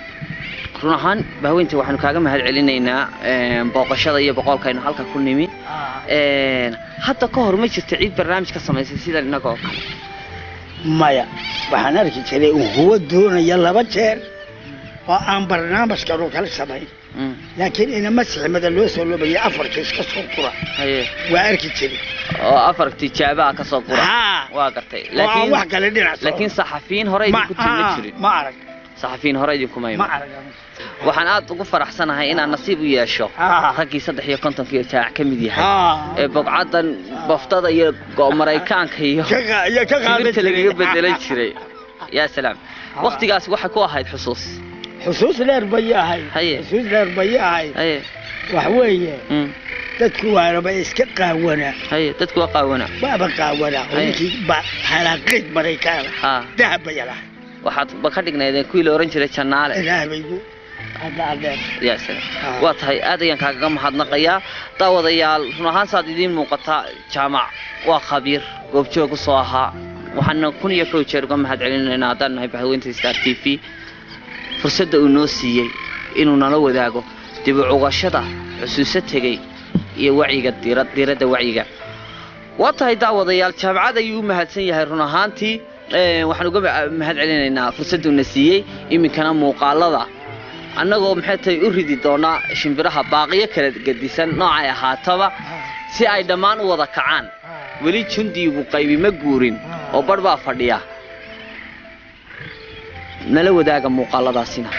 [SPEAKER 1] run ahaan bahweyntii waxaanu kaaga mahad celinaynaa booqashada iyo boqolkaynu halka ku nimi Een, hadda ka hor ma jirto cid barnaamij ka samaysay sidan innagoo kale
[SPEAKER 3] maya waxaan arki jiray un huwa doonaya laba jeer oo aan barnaamijkan oo kala samayn
[SPEAKER 1] Mm,
[SPEAKER 3] laakiin inama siximada loo soo loobaya afar kiis ka soo qura
[SPEAKER 1] haye
[SPEAKER 3] waa arki jiray
[SPEAKER 1] oo afar tijaabaha ka soo gura
[SPEAKER 3] ha
[SPEAKER 1] waa gartay
[SPEAKER 3] oo aan wax
[SPEAKER 1] laakiin
[SPEAKER 3] kale dhinac socon.
[SPEAKER 1] laakiin saxafiyiin hore
[SPEAKER 3] Ma-
[SPEAKER 1] idinku timi
[SPEAKER 3] ah,
[SPEAKER 1] jirin
[SPEAKER 3] ma arag
[SPEAKER 1] saxafiyiin hore idinkuma
[SPEAKER 3] ma
[SPEAKER 1] iman
[SPEAKER 3] arag
[SPEAKER 1] waxaan aad ugu faraxsanahay inaan nasiib u yeesho
[SPEAKER 3] ha
[SPEAKER 1] raggii saddex iyo kontonkiiyo jaac ka mid yahay
[SPEAKER 3] ha
[SPEAKER 1] ee bogcaddan baftada iyo go- maraykaanka iyo
[SPEAKER 3] ka qa- iyo ka qaadan
[SPEAKER 1] kibirta lagaga
[SPEAKER 3] jiray.
[SPEAKER 1] bedelan jiray yaa salaam waktigaas waxay ku ahayd xusuus
[SPEAKER 3] xusuus dheer bay ahayd
[SPEAKER 1] Haye.
[SPEAKER 3] xusuus dheer bay ahayd
[SPEAKER 1] haye
[SPEAKER 3] wax weeye
[SPEAKER 1] mm,
[SPEAKER 3] dadku waanaba iska qaawanaa
[SPEAKER 1] haye dadku waa qaawana
[SPEAKER 3] waaba qaawanaa
[SPEAKER 1] Haye.
[SPEAKER 3] ninkii ba halaaqiid maraykaana
[SPEAKER 1] ha
[SPEAKER 3] dahab bay lahay
[SPEAKER 1] waxaad ba ka dhignaydeen kuwii la ohan jiray jannaale
[SPEAKER 3] ilaah baygu hadda adheer
[SPEAKER 1] yaa salaam
[SPEAKER 3] Ah.
[SPEAKER 1] waa tahay aad ayaan kaagaga mahadnaqayaa daawadayaal run ahaan saad idiin muuqataa jaamac waa khabiir goobjoog usoo ahaa waxaana kun iyo kow jeer uga mahad celinaynaa haddaan nahay bahweynta star t v fursadda uu noo siiyey inuu nala wadaago dib u cugashada xusuuso tegey iyo wacyiga diira diiradda wacyiga waa tahay daawadayaal jaamacad ayuu u mahadsan yahay run ahaantii Ee, waxaan uga ma- mahad celinaynaa fursadduuna siiyey iminkana muuqaalada annagoo maxay tahay u ridi doonaa shimbiraha baaqiyo kala gedisan noocay ahaataba si ay dhammaan u wada kacaan weli jundiigu qaybi ma guurin oo barh baa fadhiya nala wadaaga muuqaaladaasina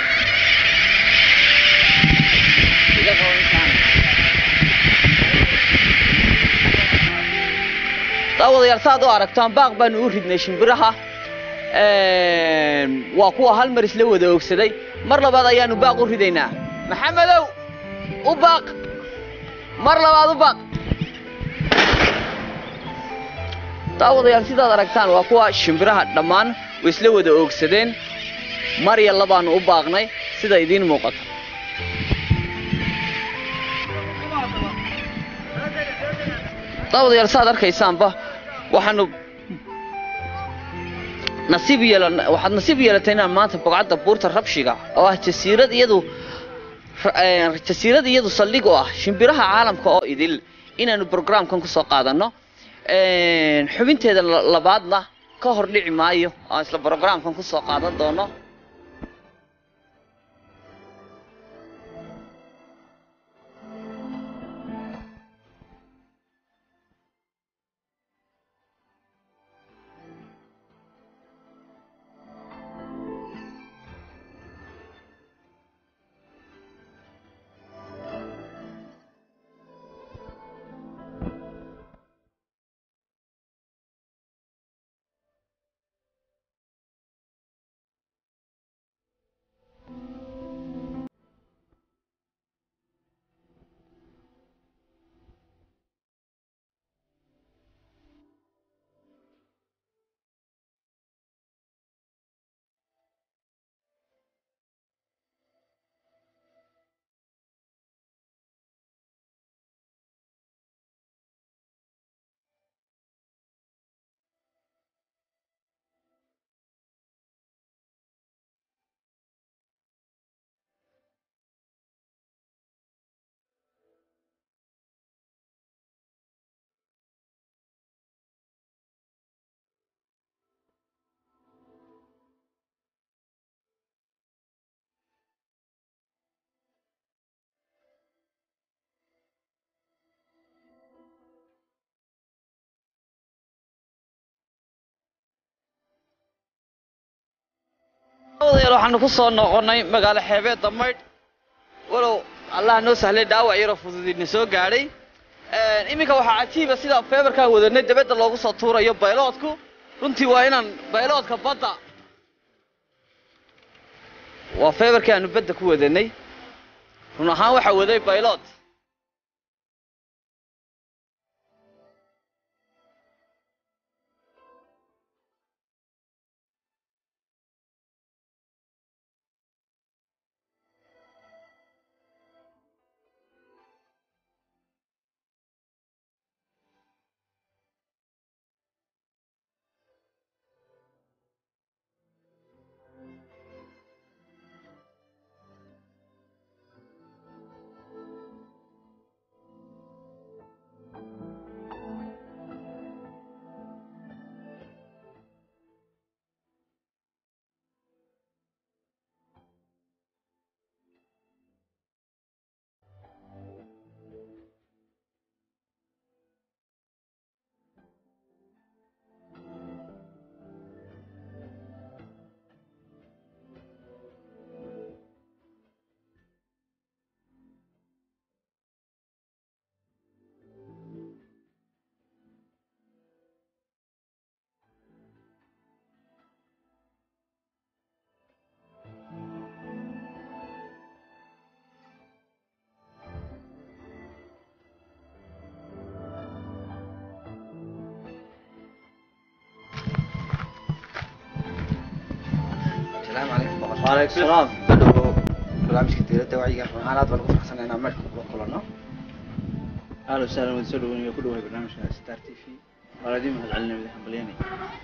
[SPEAKER 1] daawadayaal saaad u aragtaan baaq baanu u ridnay shimbiraha Een, waa kuwa hal mar isla wada oogsaday mar labaad ayaanu baaq u ridaynaa maxamedow u baaq mar labaad u baaq daawadayaal sidaad aragtaan waa kuwa shimbiraha dhammaan way isla wada oogsadeen mar iyo labaanu u baaqnay sida idiin muuqata daawadayaal saaad arkaysaanba waxaanu nasiib yeelan waxaad nasiib yeelatay inaan maanta bogcadda buurta rabshiga oo ah jasiirad iyadu ra- ee, jasiirad iyadu saldhig u ah shimbiraha caalamka oo idil inaanu programkan kusoo qaadanno Een, xubinteeda la- labaadna ka hor dhici maayo aan isla programkan kusoo qaadan doono waxaanu ku soo noqonnay magaalo xeebeedda maydh walow allah noo sahlay dhaawac yaroo fududina soo gaadhay iminka waxaa cajiiba sida feebarkaan wadanay dabadda loogu soo tuurayo bayloodku runtii waa inaan bayloodka badda waa feebarkii aanu badda ku wadanay run ahaan waxaa waday baylood
[SPEAKER 4] السلام عليكم بقى
[SPEAKER 2] وعليكم السلام
[SPEAKER 4] بدو barnaamijka diiradda wacyiga waxaan aad baan ugu faraxsanahay inaan meelka kula kulanno
[SPEAKER 2] اهلا وسهلا وين سلو وين كل واحد برنامج ستار تي في ولا دي مهد علينا بدي حمليني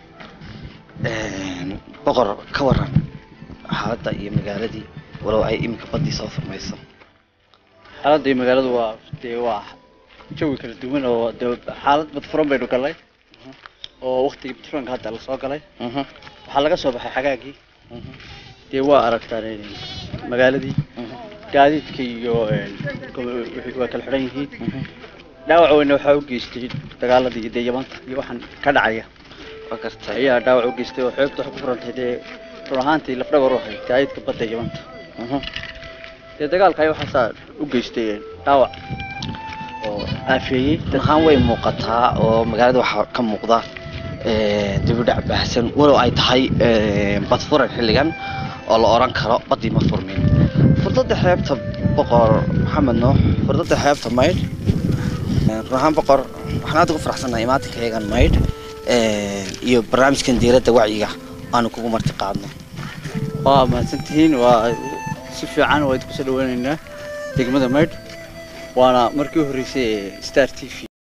[SPEAKER 4] boqor ka waran xaaladda iyo magaaladii walow ay iminka baddii soo furmayso
[SPEAKER 2] xaaladda iyo magaaladu waa dee waa jawi kala duwan oo dee xaalad bad furan baynu galnay oo waqtigii badfuranka hadda la soo galay
[SPEAKER 4] Mhm,
[SPEAKER 2] waxaa laga soo baxay xagaagii
[SPEAKER 4] mhm,
[SPEAKER 2] dee waa aragtaan een, magaaladii
[SPEAKER 4] mhm,
[SPEAKER 2] gaadiidka iyo een, ko- wixii waa kala xidhan yihiin
[SPEAKER 4] mhm.
[SPEAKER 2] dhaawac weyne waxaa u geystay dagaaladii dee yamanta iyo waxaan ka dhacaya
[SPEAKER 4] waa gartay
[SPEAKER 2] ayaa dhaawac u geystay oo xeebta waxay ku furantay dee run ahaantii lafdhabar u ahayd gaadiidka badda yamanta
[SPEAKER 4] Mhm.
[SPEAKER 2] dee dagaalka ayaa waxaasaa u geystay een, dhaawac oo aafeeyey dad
[SPEAKER 4] ahaan way muuqataa oo magaalada waxaa ka muuqda dibudhac baahsan walow ay tahay bad furan xilligan oo la oran karo baddii ma furmin furdada xeebta boqor maxamed nuux furdada xeebta maydh run ahaan boqor waxaan aad ugu faraxsanahay imaatinka eegan maydh iyo barnaamijkan diiradda wacyiga aanu kugu marti qaadno
[SPEAKER 2] waa mahadsantihiin waa si fiican waa idinku soo dhaweynaynaa degmada maydh waana markii u horreysay ee star t v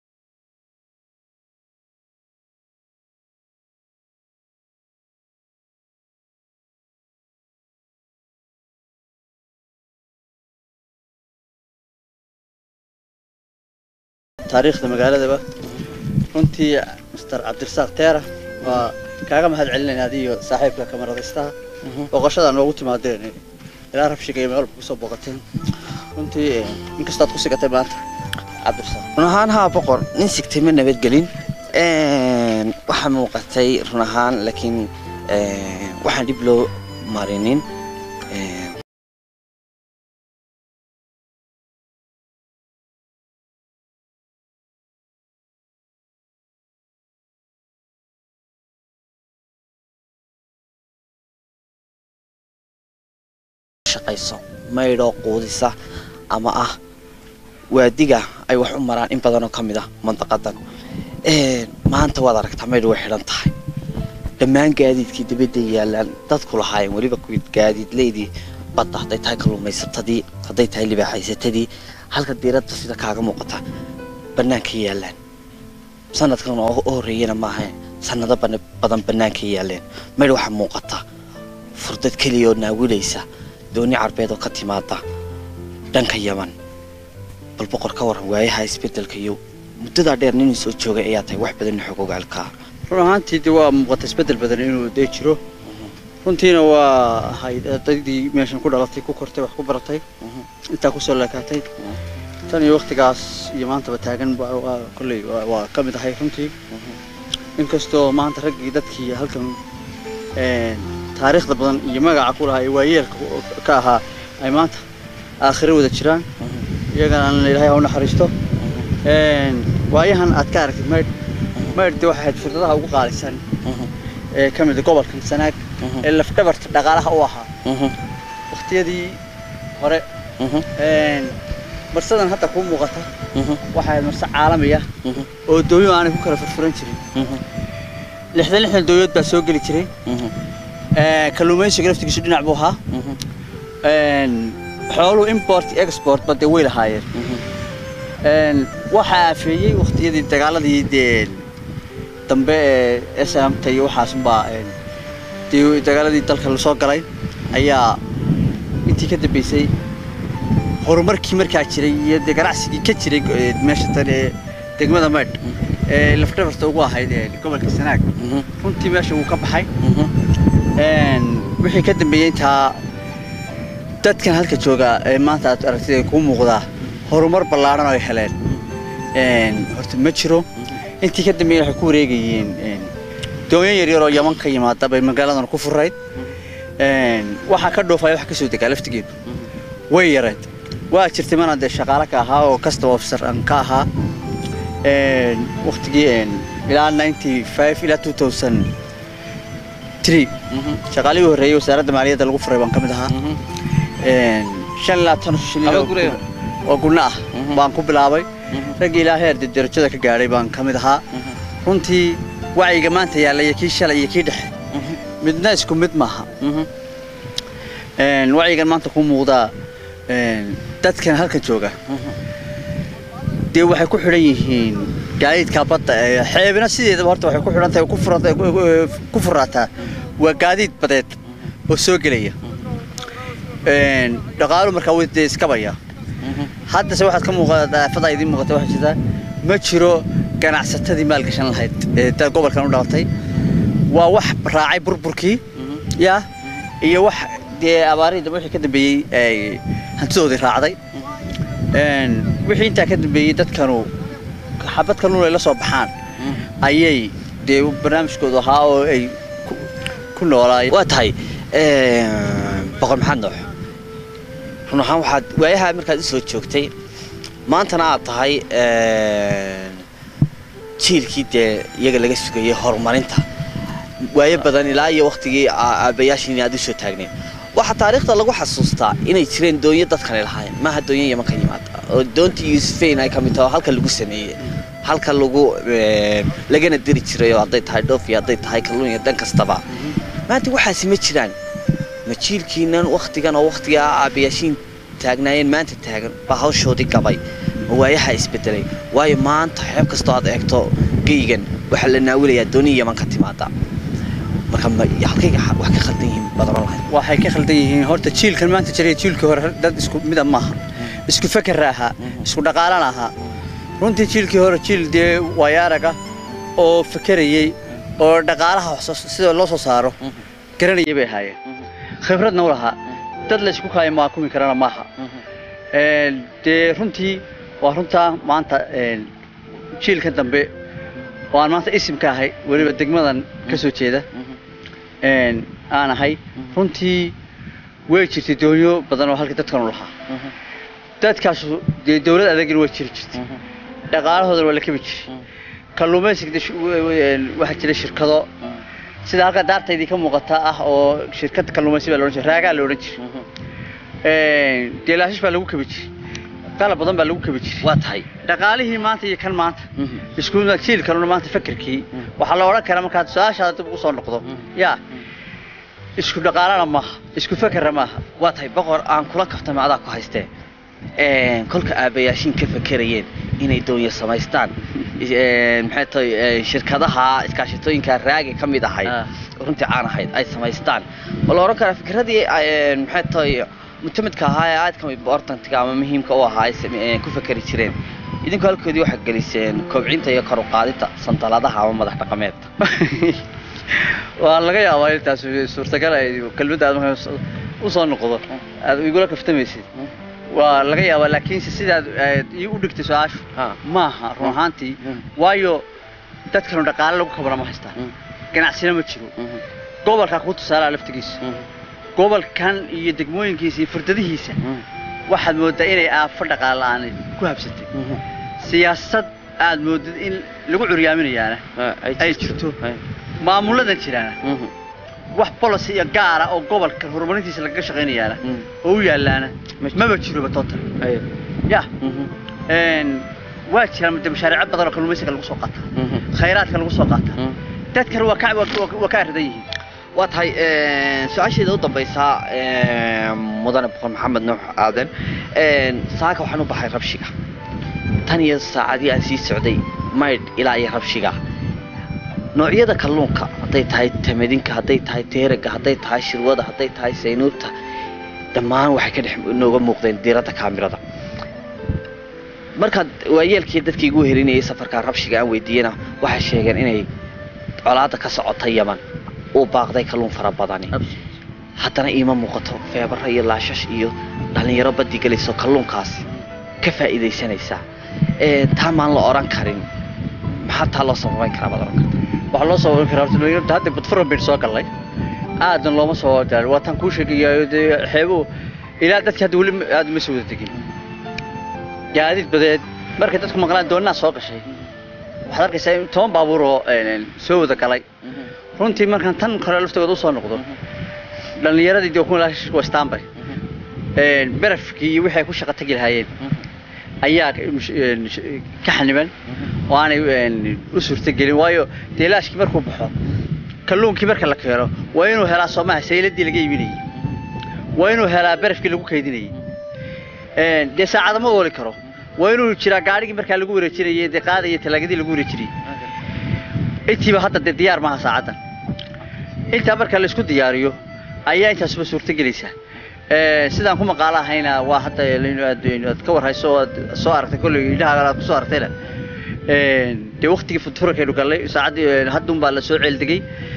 [SPEAKER 2] taariikhda magaaladaba runtii master cabdirasaaq teera waa kaaga mahad celinayna adiyo saaxiibka kamaradaystaha booqashada noogu timaadeen ilaa rabshiga iyo meel kusoo booqateen runtii eh, inkastaad ku sigatay maanta cabdirasaaq
[SPEAKER 4] run ahaan haa boqor nin sigtay ma nabadgelin waxaa muuqatay run ahaan laakiin waxaan dhib loo marinin shaqayso maydhoo quudisa ama ah waadiga ay wax u maraan in badanoo ka mid ah mandaqadan maanta waad aragtaa maydh way xidhan tahay dhammaan gaadiidkii dibadda yaalaan dadku lahaayeen weliba kuwii gaadiidleydii badda hadday tahay kalluumaysatadii hadday tahay libaaxaysatadii halka diiradda sida kaaga muuqata bannaanka yaalaan sanadkan oo u horreeyana maaha sanado bana- badan bannaanka yaaleen maydh waxaa muuqata furdad keliya oo naawilaysa dooni carbeed oo ka timaada dhanka yaman bal boqor ka waran waayaha isbedelka iyo muddadaa dheer nin soo joogay ayaa tahay wax badan xog ogaalkaa
[SPEAKER 2] run ahaantii de waa muuqata isbeddel badan inuu dee jiro runtiina waa ahayd ardaydii meeshan ku dhalatay ku kortay wax ku baratay intaa kusoo leekaatay tan iyo waktigaas iyo maantaba taagan waa waa kolley waa- waa ka mid ahay runtii inkastoo maanta raggii dadkii halkan een, taariikhda badan iyo magaca ku lahaa ee waayeelka ka ahaa ay maanta aakhiro wada jiraan iyagana ilaahay ha u naxariisto Een, waayahan aad ka aragtid maydh maydh dee waxay ahayd fursadaha ugu qaalisan ee ka mid ah gobolkan sanaag ee lafdhabarta dhaqaalaha u ahaa waqtiyadii hore een, marsadan hadda kuu muuqata waxay ahayd marse caalami ah oo dooyo aanay ku kala furfuran jirin lixdan lixdan dooyood baa soo geli jiray Ee, kalluumaysiga laftigiisu dhinac buu ahaa Een, xooluhu import iyo export ba dee way lahaayeen Een, waxaa aafeeyey waqtiyadii dagaaladii dee dambe ee SMT iyo waxaasunbaa een, dee dagaaladii dalka lasoo galay ayaa intii ka dambeysay horumarkii markaa jiray iyo dee ganacsigii ka jiray ee, meesha tan ee degmada maydh ee lafdhabarta ugu ahayd ee gobolka sanaag runtii meesha wuu ka baxay Een, wixii ka dambeeyey intaa dadkan halka jooga ee maanta aad aragtid ay kuu muuqdaa horumar ballaaran oo ay heleen Een, horta ma jiro intii ka dambeeyey waxay ku wareegayeen een, doonyo yaryar oo yaman ka yimaada bay magaaladan ku furayd Een, waxaa ka dhoofaya wax ka soo degaa laftigeedu way yareed waa jirtay mana dee shaqaale ka ahaa oo custom officer aan ka ahaa Een, waqtigii een, ilaa 95 ilaa 2003 shaqaalihii horreeyay wasaaradda maaliyadda lagu furay baan ka mid ahaa Een, shan ilaa tan shilin
[SPEAKER 1] Aba
[SPEAKER 2] oo-
[SPEAKER 1] guraya?
[SPEAKER 2] oo gurna ah
[SPEAKER 1] Mhm.
[SPEAKER 2] baan ku bilaabay raggii ilaa heer dee darajada ka gaadhay baan ka mid ahaa runtii wacyiga maanta yaalla iyo kii shalay iyo kii dhexe midna isku mid maaha Een, wacyigan maanta ku muuqdaa een, dadkan halkan jooga dee waxay ku xidhan yihiin gaadiidka badda ee xeebina sideedaba horta waxay ku xidhan tahay ku furata ku furaataa waa gaadiid badeed oo soo gelaya Een, dhaqaalu markaa way dee iskabaya haddase waxaad ka muuqata daafada idiin muuqata waxaa jirta ma jiro ganacsatadii maalgashan lahayd ee dad gobolkan u dhalatay waa wax raacay burburkii ya iyo wax dee abaarihii dambe wixii ka dambeeyey ay hantidoodii raacday Een, wixii intaa ka dambeeyey dadkanu xabad kalluun ay la soo baxaan ayay dee barnaamijkoodu ahaa oo ay ku- ku noolaayeen
[SPEAKER 4] waa tahay boqor maxamed noox run ahaan waxaad waayaha markaad u soo joogtay maantana aad tahay jiilkii dee iyaga laga sugayay horumarinta waayo badan ilaa iyo waktigii aabayaashiin aad u soo taagnayn waxaa taariikhda lagu xasuustaa inay jireen doonyo dadkani lahaayeen maaha doonyo yaman ka yimaada oo doontii yuusufeyn ay ka mid tahay oo halka lagu sameeyey halka lagu eh, lagana diri jiray oo hadday tahay dhoof iyo hadday tahay kalluun iyo dhan kastaba maanta waxaasi ma jiraan ma jiilkiinan waktigan oo waktigaa aabayaashiin taagnaayeen maanta taagan baa hawshoodii gabay ma waayaha isbedelay waayo maanta xeeb kastoo aad eegto geygan waxaa la naawilayaa dooni yaman ka timaada marka ma halkay wax ka khaldan yihiin badan oo lahayd
[SPEAKER 2] waxay ka khaldan yihiin horta jiilkan maanta jiray jiilkii hore dad isku mida maaha isku feker ahaa isku dhaqaalan ahaa runtii jiilkii hore jiil dee waayaaraga oo fekerayey oo dhaqaalaha wax soo- sida loo soo saaro garanayay bay ahaayeen khibradna u lahaa dad la isku kaayo maakumi karana maaha Een, dee runtii waa runtaa maanta een, jiilka dambe oo aan maanta isim ka ahay weliba degmadan ka soo jeeda een, aan ahay runtii way jirtay doonyo badan oo halka dadkan u lahaa dadkaasu dee dowlad adagina way jiri jirtay dhaqaalahoodana waa la kabi jiray kalluumaysiga dee shu- wa- wa- een, waxaa jira shirkado sida halka daartaydii ka muuqata ah oo shirkad kalluumaysi baa la odhan jiray raagaa la odhan jiray Een, dee laashish baa lagu kabi jiray qalab badan baa lagu kabi jiray
[SPEAKER 4] waa tahay
[SPEAKER 2] dhaqaalihii maanta iyo kan maanta isku jiil kaluna maanta fakerkii waxaa la odhan karaa markaad su-aashaada dib ugu soo noqdo yaa isku dhaqaalana maaha isku fekerna maaha
[SPEAKER 4] waa tahay boqor aan kula kaftama adaa ku haystee Een, kolka aabayaashiin ka fekerayeen inay doonyo samaystaan een, maxay tahay een, shirkadaha iskaashatooyinka raagi ka mid ahayd
[SPEAKER 2] Ah.
[SPEAKER 4] runtii caan ahayd ay samaystaan ma la odhan karaa fikradii een, maxay tahay mutamidka ahaa ee aadka importantiga ama muhiimka u ahaa ay same- een, ku fekeri jireen idinku halkoodii waxaad geliseen kobcinta iyo kor u qaadida sandaladaha ama madax dhaqameed
[SPEAKER 2] waa laga yaabaa intaas suurtagal ay kelmadda aad markaa u soo noqdo aad igula kaftamaysid waa laga yaabaa laakiinse sidaad aad ii u dhigtay su-aashu
[SPEAKER 4] Ha.
[SPEAKER 2] maaha run ahaantii
[SPEAKER 4] Mm.
[SPEAKER 2] waayo dadkanu dhaqaale lagu kabana ma haystaan
[SPEAKER 4] Mm.
[SPEAKER 2] ganacsina ma jiro gobolkaa ku tusaalaa laftigiisa gobolkan iyo degmooyinkiisa iyo furdadihiisa waxaad mooddaa inay aafo dhaqaala-aan ku habsatay siyaasad aad moodid in lagu curyaaminayaana ay jirto maamuladan jiraana wax policy iyo gaara oo gobolka horumarintiisa lagaga shaqaynayaana oo u yaalaana maba jiroba toontan ya waa jiraan de mashaariico badan oo kalluumaysiga lagu soo qaataa khayraadka lagu soo qaataa dadkana waa ka waa ka arridan yihiin
[SPEAKER 1] waa tahay su-aasheeda u dambaysaa mudane boqor maxamed nuux aadan saaka waxaan u baxay rabshiga tan iyo saacadii aan sii socday maydh ilaa iyo rabshiga noocyada kalluunka hadday tahay tamadinka hadday tahay teeraga hadday tahay shirwada hadday tahay saynuubta dhammaan waxay ka dhex nooga muuqdeen diiradda kaamirada markaad waayeelkii dadkii igu herinayay safarkaa rabshiga aan weydiiyena waxay sheegeen inay colaadda ka socota yaman uu baaqday kalluun fara badani haddana iima muuqato feebara iyo laashash iyo dhallinyaro baddi gelayso kalluunkaasi ka faa'iidaysanaysaa taa maan la odhan karin maxaa taa loo sababayn karaa baad odhan karta
[SPEAKER 2] waxaa loo soo warin karaa horta hadda badfuro bayn soo gallay aadan looma soo daalin waa tan kuu sheegayaa dee xeebuhu ilaa dadki hadda weli aad uma soo wada tegin gaadiid badeed markay dadku maqlaan doonnaa soo gashay waxaad arkaysaa in toban baabuur oo soo wada galay runtii markaan tan kore laftooda usoo noqdo dhallinyaradii dee kun wastaanbay berafkii iyo wixii ay ku shaqo tagi lahaayeen ayaa ka xaniban oo aanay u suurtagelin waayo dee laashkii markuu baxo kalluunkii marka la keeno waa inuu helaa soomaha sayladii laga iibinayay waa inuu helaa berafkii lagu kaydinayay dee saacada ma ooli karo waa inuu jiraa gaadhigii markaa lagu wareejinayay dee qaadaya talaagadii lagu wareejinayay intiiba hadda dee diyaar maaha saacaddan intaa marka la isku diyaariyo ayaa intaasuba suurto gelaysaa sidaan ku maqaalo ahayna waa hadda aad ka warhayso oo aad soo aragtay kolley idhaha aad ku soo aragtayna dee waktigii futurakaynu gallay saacaddii haddun baa la soo ceeldegay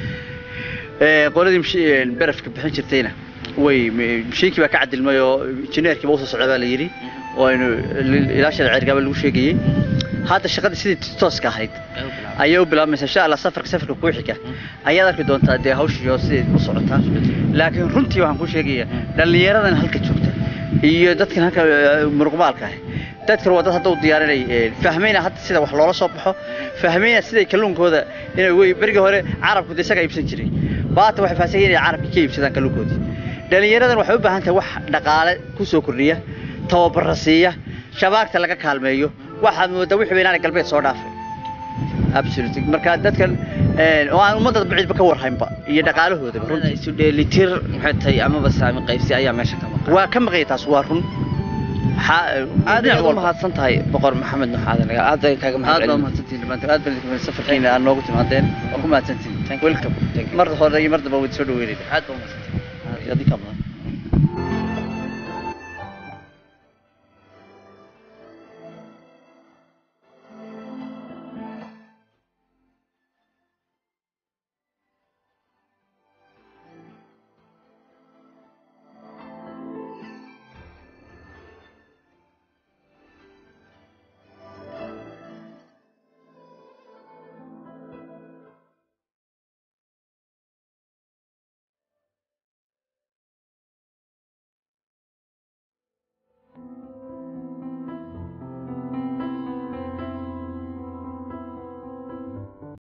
[SPEAKER 2] qoladii berafka bixin jirtayna way mashiinkii baa ka cadilmay oo injineerkiiba usoo socda baa la yidhi oo aynu ilaa sharci cergaaba lagu sheegayey hadda shaqadii sidii tooska ahayd ayay u bilaabmaysaa insha allah safarka safarka kuu xiga ayaad arki doontaa dee hawshii oo siday u socotaa laakiin runtii waxaan kuu sheegayaa dhallinyaradan halka joogta iyo dadkan halka muruqmaalka ah dadkan waa dad hadda u diyaarinay fahmayna hadda sida wax loola soo baxo fahmayna siday kalluunkooda inay wey berigii hore carabku de isaga iibsan jiray baata waxay faahsan inay carabkii ka iibsadaan kalluunkoodii dhallinyaradan waxay u baahan tahay wax dhaqaale ku soo kordhiya tababara siiya shabaagta laga kaalmeeyo waxaad moodaa wixii inaanay galbeed soo dhaafay absolutely marka dadkan oo aan ummadda bacidba ka warhaynba iyo dhaqaalahoodaba runtii
[SPEAKER 1] isu dheelitir maxay tahay amaba saami qaybsi ayaa meesha ka maqan
[SPEAKER 2] waa ka maqaya taas waa run
[SPEAKER 1] aad ayaad u mahadsan tahay boqor maxamed nuux aadan aad ayaan kaaga
[SPEAKER 2] aad baa
[SPEAKER 1] mahadcelin
[SPEAKER 2] mahadsantihin dhammaantiin aad baan safarkiina aad noogu timaadeen waa ku mahadsantihin welcome mar hore iyo mar damba wad soo dhaweynayna
[SPEAKER 1] aad baa mahadsantahay
[SPEAKER 2] adii ka badan